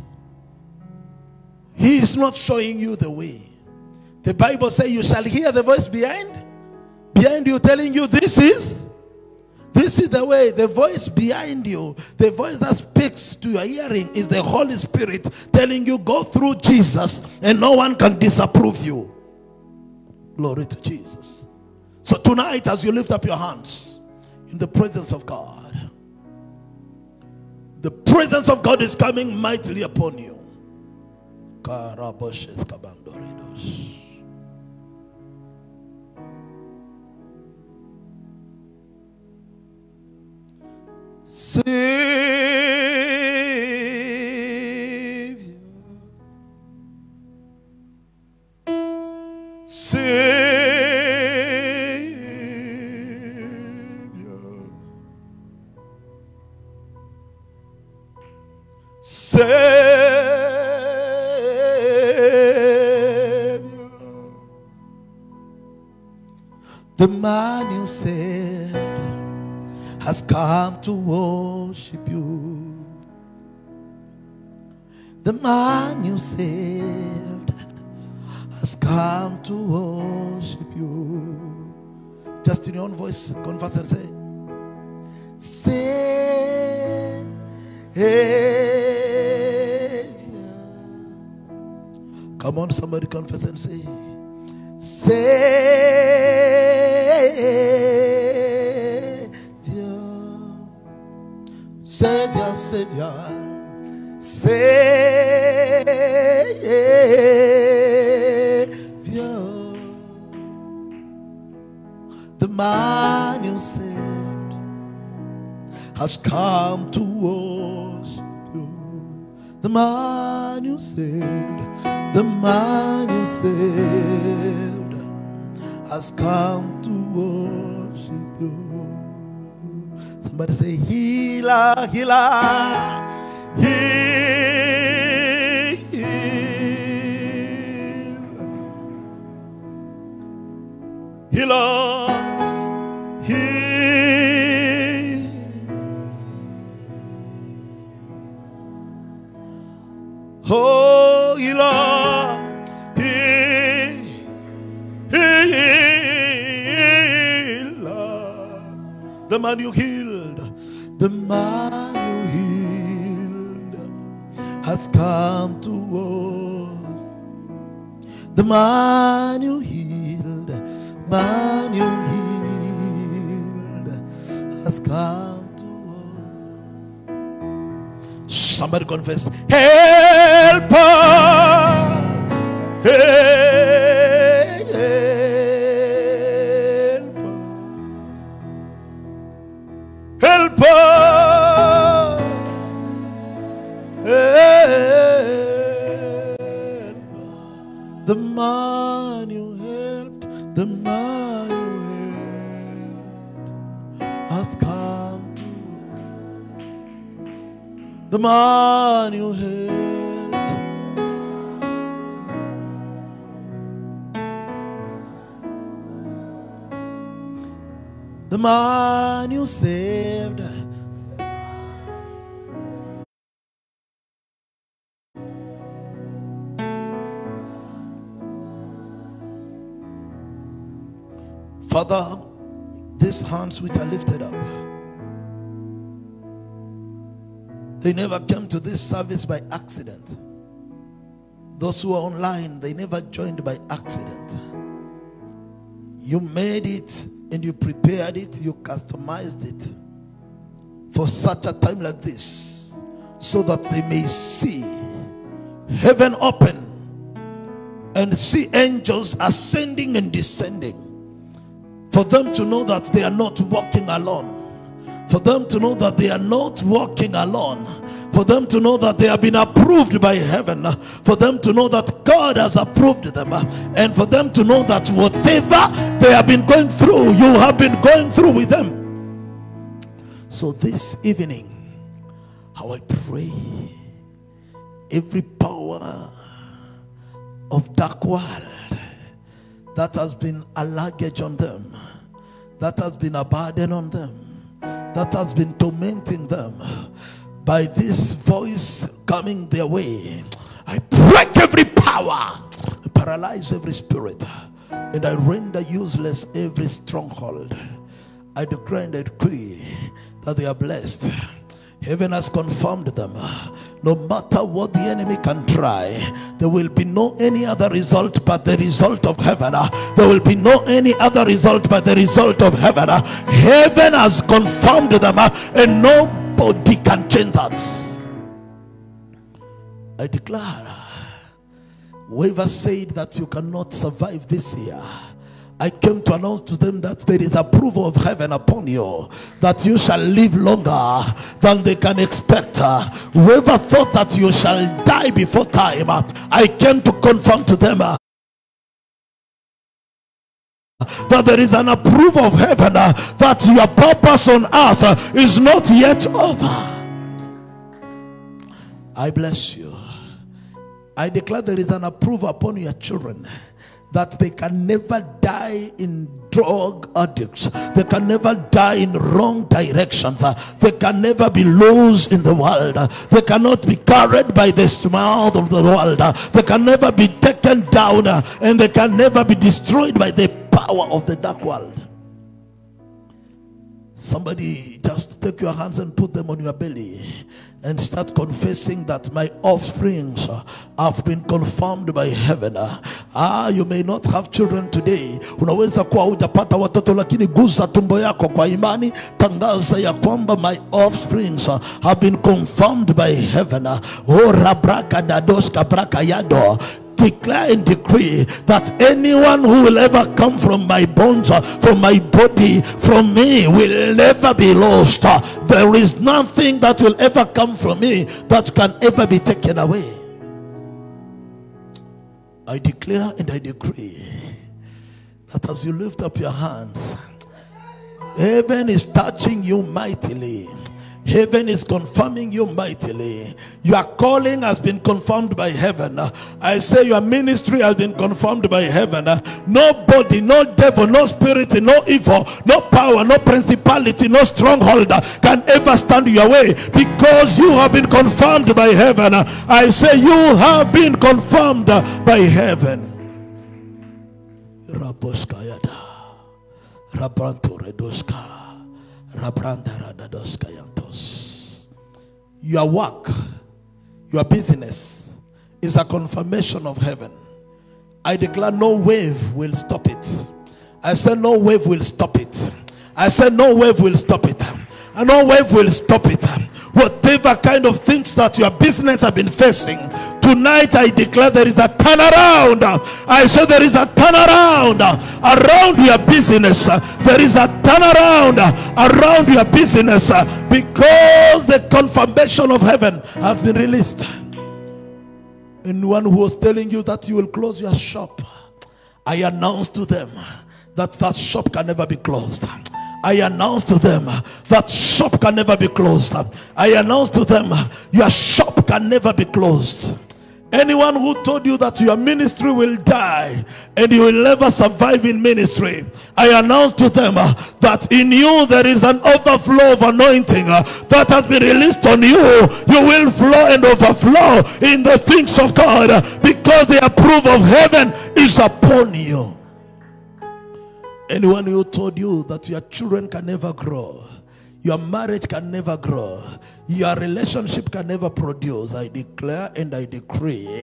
He is not showing you the way. The Bible says you shall hear the voice behind, behind you telling you this is this is the way. The voice behind you, the voice that speaks to your hearing is the Holy Spirit telling you go through Jesus and no one can disapprove you. Glory to Jesus. So tonight, as you lift up your hands in the presence of God, The presence of God is coming mightily upon you. Karaboshes kabandoridos. Savior, Savior, Savior, the man you said has come to worship you. The man you saved has come to worship you. Just in your own voice, confess and say, Savior. Come on, somebody confess and say, Savior, Savior, Savior, Savior, the man you saved has come to worship you. The man you saved, the man you saved has come to worship you. Somebody say, Healer, healer, healer, healer, healer. Oh, healer, he- healer. The man you healed, the man you healed has come to work. The man you healed, man you healed has come to work. Somebody confess. Helper. Helper. Helper. The man you helped, the man you helped has come to the man you helped. The man you saved. Father, these hands which are lifted up, they never came to this service by accident. Those who are online, they never joined by accident. You made it and you prepared it, you customized it for such a time like this so that they may see heaven open and see angels ascending and descending for them to know that they are not walking alone for them to know that they are not walking alone for them to know that they have been approved by heaven for them to know that God has approved them and for them to know that whatever they have been going through you have been going through with them so this evening how I pray every power of dark world that has been a luggage on them, that has been a burden on them, that has been tormenting them by this voice coming their way. I break every power, I paralyze every spirit, and I render useless every stronghold. I declare and I decree that they are blessed. Heaven has confirmed them. No matter what the enemy can try, there will be no any other result but the result of heaven. There will be no any other result but the result of heaven. Heaven has confirmed them, and no Nobody can change that. I declare, whoever said that you cannot survive this year, I came to announce to them that there is approval of heaven upon you, that you shall live longer than they can expect. Whoever thought that you shall die before time, I came to confirm to them uh, that there is an approval of heaven uh, that your purpose on earth uh, is not yet over. I bless you. I declare there is an approval upon your children that they can never die in drug addicts. They can never die in wrong directions. Uh, They can never be lost in the world. Uh, They cannot be carried by the smell of the world. Uh, They can never be taken down uh, and they can never be destroyed by the power of the dark world. Somebody just take your hands and put them on your belly and start confessing that my offsprings uh, have been confirmed by heaven. Ah, you may not have children today. Unaweza kuwa hujapata watoto lakini guza tumbo yako kwa imani, tangaza ya kwamba my offsprings uh, have been confirmed by heaven. Oh, rabraka dadoska braka yado declare and decree that anyone who will ever come from my bones, uh, from my body, from me, will never be lost. Uh, There is nothing that will ever come from me that can ever be taken away. I declare and I decree that as you lift up your hands, heaven is touching you mightily. Heaven is confirming you mightily. Your calling has been confirmed by heaven. I say your ministry has been confirmed by heaven. Nobody, no devil, no spirit, no evil, no power, no principality, no stronghold can ever stand your way because you have been confirmed by heaven. I say you have been confirmed by heaven. Raboskayada. Rabranto redoska. Rabranda radadoska yantos. Your work, your business is a confirmation of heaven. I declare no wave will stop it. I said no wave will stop it. I said no wave will stop it. And no wave will stop it. Whatever kind of things that your business have been facing, tonight I declare there is a turnaround. I said there is a turnaround around your business. There is a turnaround around your business because the confirmation of heaven has been released. Anyone who was telling you that you will close your shop, I announce to them that that shop can never be closed. I announce to them that shop can never be closed. I announce to them your shop can never be closed. Anyone who told you that your ministry will die and you will never survive in ministry, I announce to them uh, that in you there is an overflow of anointing uh, that has been released on you. You will flow and overflow in the things of God uh, because the approval of heaven is upon you. Anyone who told you that your children can never grow, your marriage can never grow, your relationship can never produce, I declare and I decree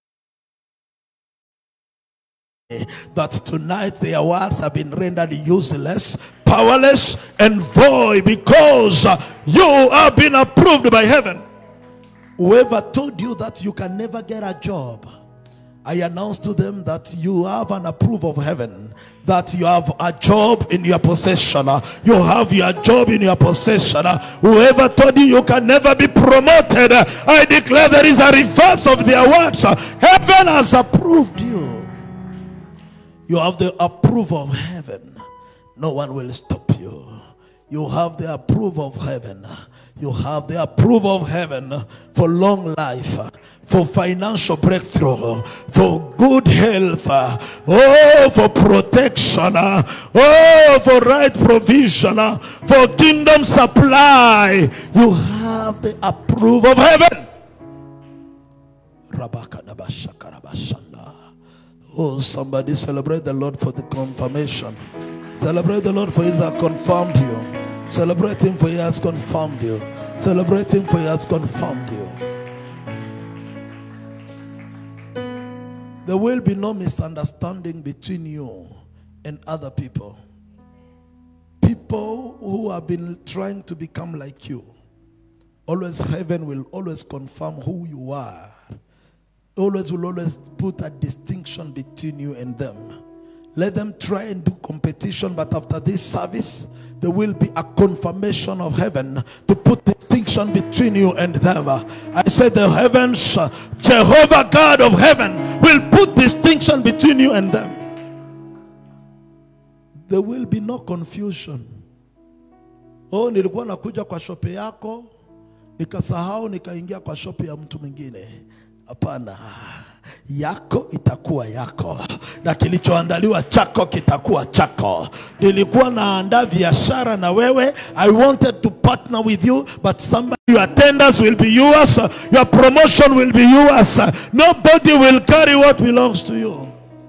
that tonight their words have been rendered useless, powerless, and void because uh, you have been approved by heaven. Whoever told you that you can never get a job, I announce to them that you have an approval of heaven, that you have a job in your possession. uh, You have your job in your possession. uh, Whoever told you you can never be promoted, uh, I declare there is a reverse of their words. uh, Heaven has approved you. You have the approval of heaven. No one will stop you. You have the approval of heaven. You have the approval of heaven for long life, for financial breakthrough, for good health, oh, for protection, oh, for right provision, for kingdom supply. You have the approval of heaven. Rabakadabashakarabashanda. Oh, somebody celebrate the Lord for the confirmation. Celebrate the Lord for He has confirmed you. Celebrate Him for He has confirmed you. Celebrate Him for He has confirmed you. There will be no misunderstanding between you and other people. People who have been trying to become like you, always heaven will always confirm who you are. Always will always put a distinction between you and them. Let them try and do competition, but after this service, there will be a confirmation of heaven to put distinction between you and them. I said, The heavens, uh, Jehovah God of heaven, will put distinction between you and them. There will be no confusion. Oh, nilikuwa nakuja kwa shope yako nikasahau nikaingia kwa shope ya mtu mwingine. Hapana, yako itakuwa yako na kilichoandaliwa chako kitakuwa chako. Nilikuwa naandaa biashara na wewe, I wanted to partner with you, but somebody your attendance will be yours, your promotion will be yours. Nobody will carry what belongs to you.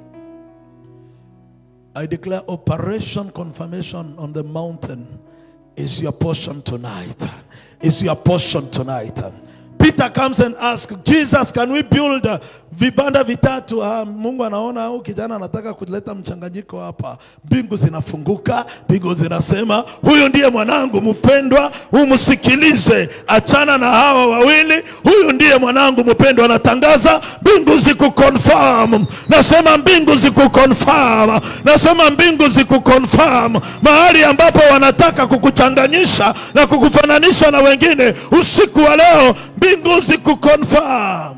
I declare operation confirmation on the mountain is your portion tonight. Is your portion tonight. Peter comes and asks, Jesus, can we build uh, vibanda vitatu? Ah, Mungu anaona au kijana anataka kuleta mchanganyiko hapa. Mbingu zinafunguka, mbingu zinasema, huyu ndiye mwanangu mpendwa, umsikilize. Achana na hawa wawili, huyu ndiye mwanangu mpendwa. Anatangaza mbingu zikuconfirm. Nasema mbingu zikuconfirm. Nasema mbingu zikuconfirm. Mahali ambapo wanataka kukuchanganyisha na kukufananisha na wengine, usiku wa leo mbingu zikuconfirm.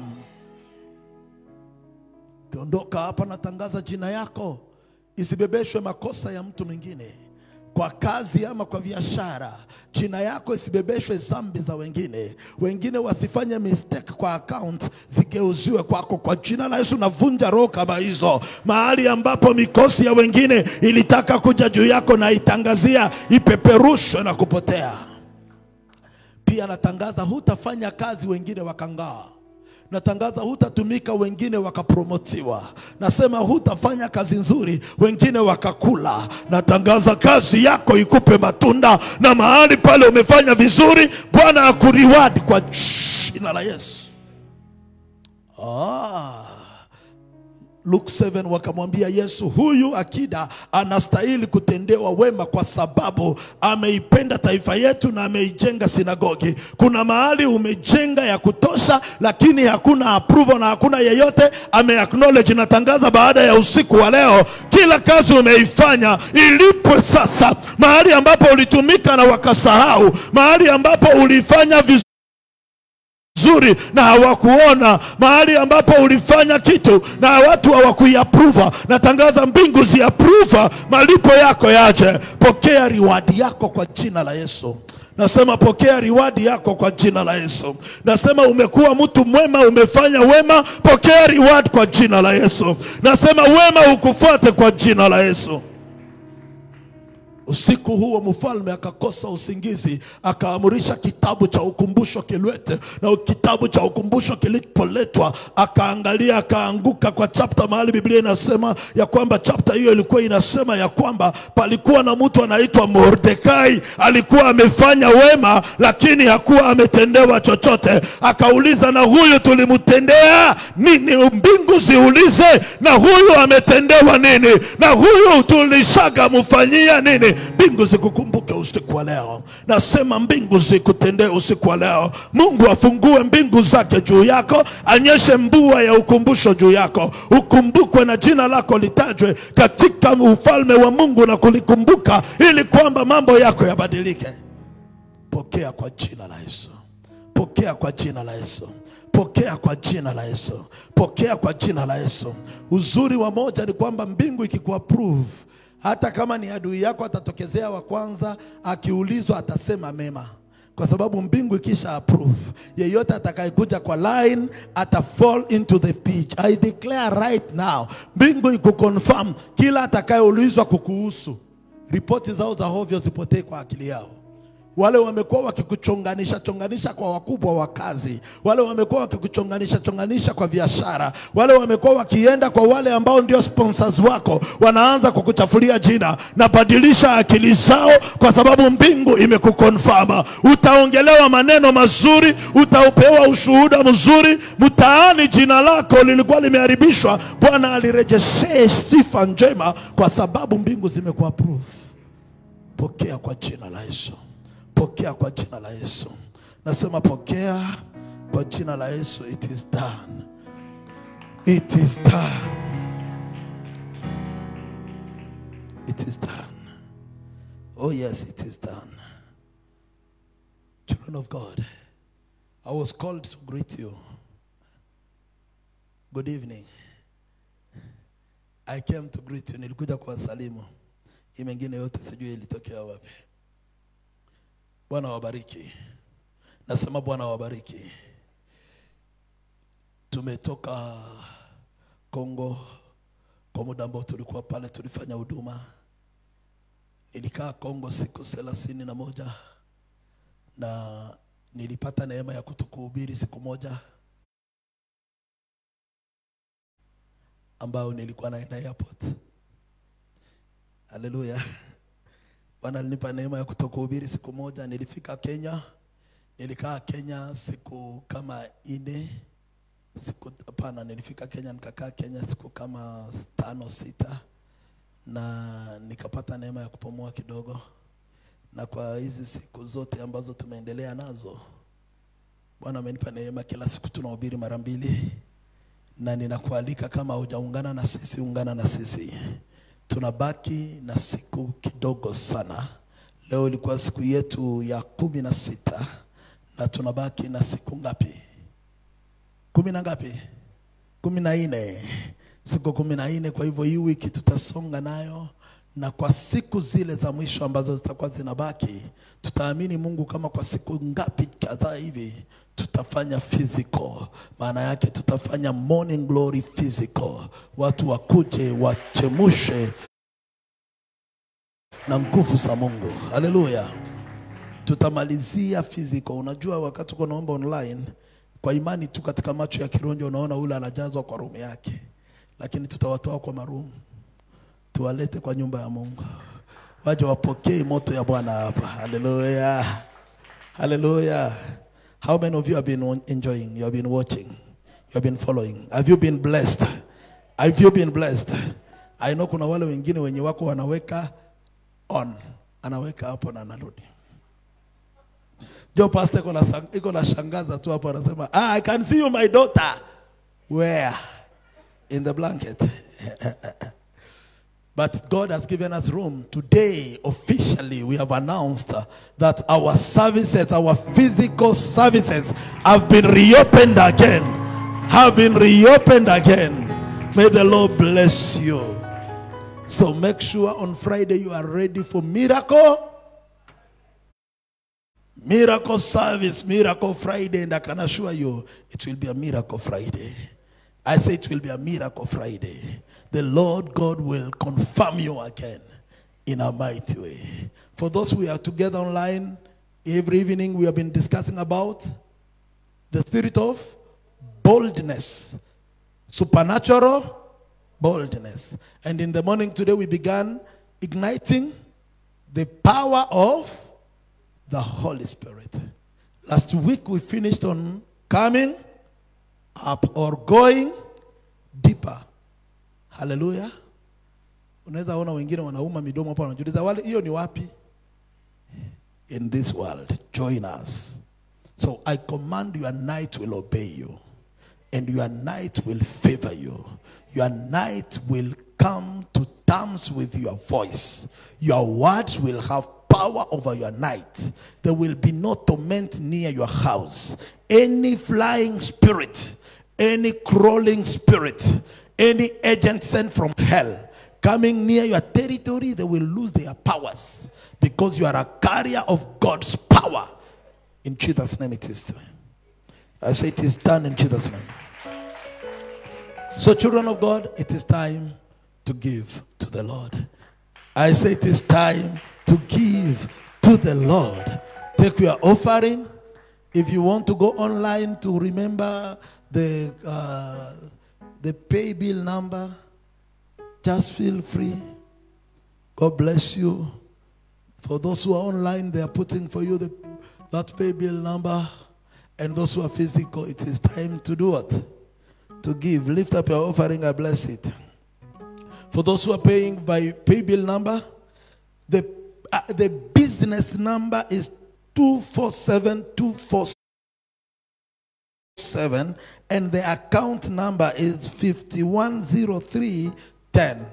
Ukiondoka hapa, natangaza jina yako isibebeshwe makosa ya mtu mwingine kwa kazi ama kwa biashara. Jina yako isibebeshwe zambi za wengine, wengine wasifanye mistake kwa account zigeuziwe kwako. Kwa jina la Yesu navunja roho kama hizo, mahali ambapo mikosi ya wengine ilitaka kuja juu yako, na itangazia ipeperushwe na kupotea. Pia natangaza hutafanya kazi wengine wakangaa. Natangaza hutatumika wengine wakapromotiwa. Nasema hutafanya kazi nzuri wengine wakakula. Natangaza kazi yako ikupe matunda, na mahali pale umefanya vizuri, Bwana akuriward kwa jina la Yesu. Ah. Luke 7 wakamwambia Yesu, huyu akida anastahili kutendewa wema kwa sababu ameipenda taifa yetu na ameijenga sinagogi. Kuna mahali umejenga ya kutosha, lakini hakuna approval na hakuna yeyote ame acknowledge. Natangaza baada ya usiku wa leo, kila kazi umeifanya ilipwe sasa. Mahali ambapo ulitumika na wakasahau, mahali ambapo ulifanya vizuri nzuri na hawakuona mahali ambapo ulifanya kitu na watu hawakuiapruva. Natangaza mbingu ziapruva, malipo yako yaje. Pokea riwadi yako kwa jina la Yesu. Nasema pokea riwadi yako kwa jina la Yesu. Nasema umekuwa mtu mwema, umefanya wema, pokea riwadi kwa jina la Yesu. Nasema wema ukufuate kwa jina la Yesu. Usiku huo mfalme akakosa usingizi, akaamurisha kitabu cha ukumbusho kilwete, na kitabu cha ukumbusho kilipoletwa, akaangalia, akaanguka kwa chapta mahali Biblia inasema ya kwamba chapta hiyo ilikuwa inasema ya kwamba palikuwa na mtu anaitwa Mordekai, alikuwa amefanya wema, lakini hakuwa ametendewa chochote. Akauliza, na huyu tulimtendea nini? Mbingu ziulize, na huyu ametendewa nini? Na huyu tulishaga mfanyia nini? Mbingu zikukumbuke usiku wa leo. Nasema mbingu zikutendee usiku wa leo. Mungu afungue mbingu zake juu yako, anyeshe mbua ya ukumbusho juu yako, ukumbukwe na jina lako litajwe katika ufalme wa Mungu na kulikumbuka, ili kwamba mambo yako yabadilike. Pokea kwa jina la Yesu, pokea kwa jina la Yesu pokea kwa jina la Yesu, pokea kwa jina la Yesu. Uzuri wa moja ni kwamba mbingu ikikuapprove hata kama ni adui yako atatokezea wa kwanza, akiulizwa atasema mema, kwa sababu mbingu ikisha approve, yeyote atakayekuja kwa line ata fall into the pitch. I declare right now, mbingu ikuconfirm kila atakayeulizwa kukuhusu, ripoti zao za hovyo zipotee kwa akili yao wale wamekuwa wakikuchonganisha chonganisha kwa wakubwa wa kazi, wale wamekuwa wakikuchonganisha chonganisha kwa biashara, wale wamekuwa wakienda kwa wale ambao ndio sponsors wako, wanaanza kukuchafulia jina. Nabadilisha akili zao, kwa sababu mbingu imekukonfama. Utaongelewa maneno mazuri, utapewa ushuhuda mzuri mtaani. Jina lako lilikuwa limeharibishwa, Bwana alirejeshee sifa njema, kwa sababu mbingu zimekuapprove. Pokea kwa jina la Yesu. Pokea kwa jina la Yesu. nasema pokea kwa jina la yesu it is done it is done it is done oh yes it is done children of god i was called to greet you good evening i came to greet you nilikuja kuwasalimu hii mengine yote sijui ilitokea wapi bwana wabariki nasema bwana wabariki tumetoka kongo kwa muda ambao tulikuwa pale tulifanya huduma nilikaa kongo siku thelathini na moja na nilipata neema ya kutukuhubiri siku moja ambayo nilikuwa naenda airport haleluya bwana alinipa neema ya kutokuhubiri siku moja nilifika kenya nilikaa kenya siku kama ine siku hapana nilifika kenya nikakaa kenya siku kama tano sita na nikapata neema ya kupumua kidogo na kwa hizi siku zote ambazo tumeendelea nazo bwana amenipa neema kila siku tunahubiri mara mbili na ninakualika kama hujaungana na sisi ungana na sisi tunabaki na siku kidogo sana leo ilikuwa siku yetu ya kumi na sita na tunabaki na siku ngapi kumi na ngapi kumi na nne siku kumi na nne kwa hivyo hii wiki tutasonga nayo na kwa siku zile za mwisho ambazo zitakuwa zinabaki tutaamini mungu kama kwa siku ngapi kadhaa hivi tutafanya physical maana yake tutafanya morning glory physical watu wakuje wachemushe na nguvu za mungu haleluya tutamalizia physical unajua wakati uko naomba online kwa imani tu katika macho ya kironjo unaona ule anajazwa kwa rumu yake lakini tutawatoa kwa marumu tuwalete kwa nyumba ya mungu waje wapokee moto ya bwana hapa haleluya haleluya how many of you have been enjoying you have been watching you have been following have you been blessed have you been blessed i know kuna wale wengine wenye wako wanaweka on anaweka hapo na anarudi jo pastor iko na sang- iko na shangaza tu hapo anasema ah, i can see you my daughter where in the blanket But God has given us room. Today, officially, we have announced uh, that our services, our physical services, have been reopened again. Have been reopened again. May the Lord bless you. So make sure on Friday you are ready for miracle. Miracle service, miracle Friday, and I can assure you it will be a miracle Friday. I say it will be a miracle Friday. The Lord God will confirm you again in a mighty way. For those who are together online, every evening we have been discussing about the spirit of boldness, supernatural boldness. And in the morning today, we began igniting the power of the Holy Spirit. Last week, we finished on coming up or going deeper. Hallelujah. Unaweza ona wengine wanauma midomo hapo wanajiuliza wale hiyo ni wapi? In this world, join us. So I command your night will obey you and your night will favor you. Your night will come to terms with your voice. Your words will have power over your night. There will be no torment near your house. Any flying spirit, any crawling spirit, any agent sent from hell coming near your territory, they will lose their powers because you are a carrier of God's power. In Jesus' name it is. I say it is done in Jesus' name. So, children of God, it is time to give to the Lord. I say it is time to give to the Lord. Take your offering. If you want to go online to remember the uh, the pay bill number, just feel free. God bless you. For those who are online, they are putting for you the, that pay bill number. And those who are physical, it is time to do what? To give. Lift up your offering, I bless it. For those who are paying by pay bill number, the, uh, the business number is 247 247 and the account number is 510310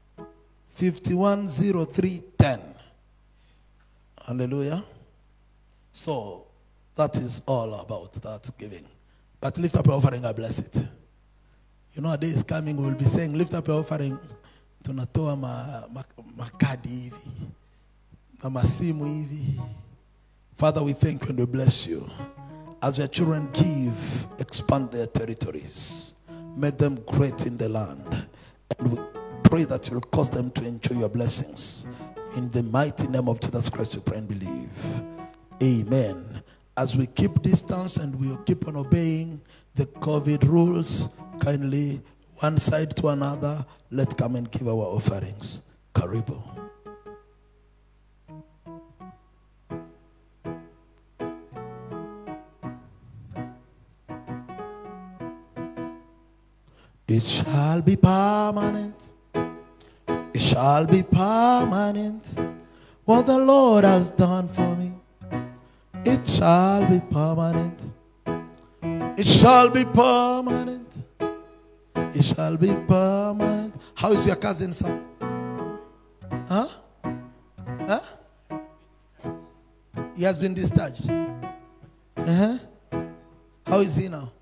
510310 hallelujah so that is all about that giving but lift up your offering i bless it you know a day is coming we will be saying lift up your offering tunatoa ma, ma, makadi hivi na masimu hivi Father, we thank you and we bless you. As your children give, expand their territories. Make them great in the land. And we pray that you'll cause them to enjoy your blessings. In the mighty name of Jesus Christ, we pray and believe. Amen. As we keep distance and we'll keep on obeying the COVID rules, kindly one side to another, let's come and give our offerings. Karibu. It shall be permanent. It shall be permanent. What the Lord has done for me. It shall be permanent. It shall be permanent. It shall be permanent. How is your cousin son? Huh? Huh? He has been discharged. Uh-huh. How is he now?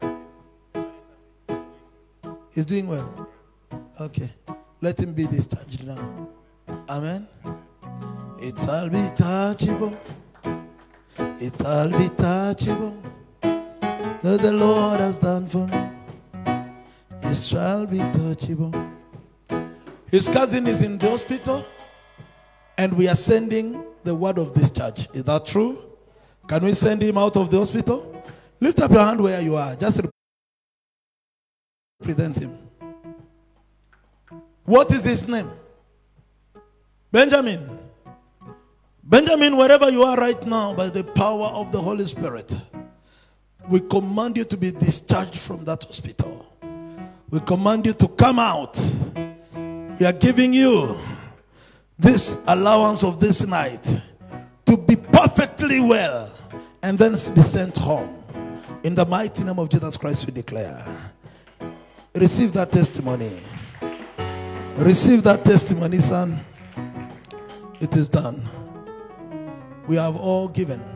He's doing well. Okay. Let him be discharged now. Amen. It shall be touchable. It shall be touchable. That the Lord has done for me. It shall be touchable. His cousin is in the hospital, and we are sending the word of discharge. Is that true? Can we send him out of the hospital? Lift up your hand where you are. Just present him. What is his name? Benjamin. Benjamin, wherever you are right now, by the power of the Holy Spirit, we command you to be discharged from that hospital. We command you to come out. We are giving you this allowance of this night to be perfectly well and then be sent home. In the mighty name of Jesus Christ, we declare. Receive that testimony. Receive that testimony, son. It is done. We have all given.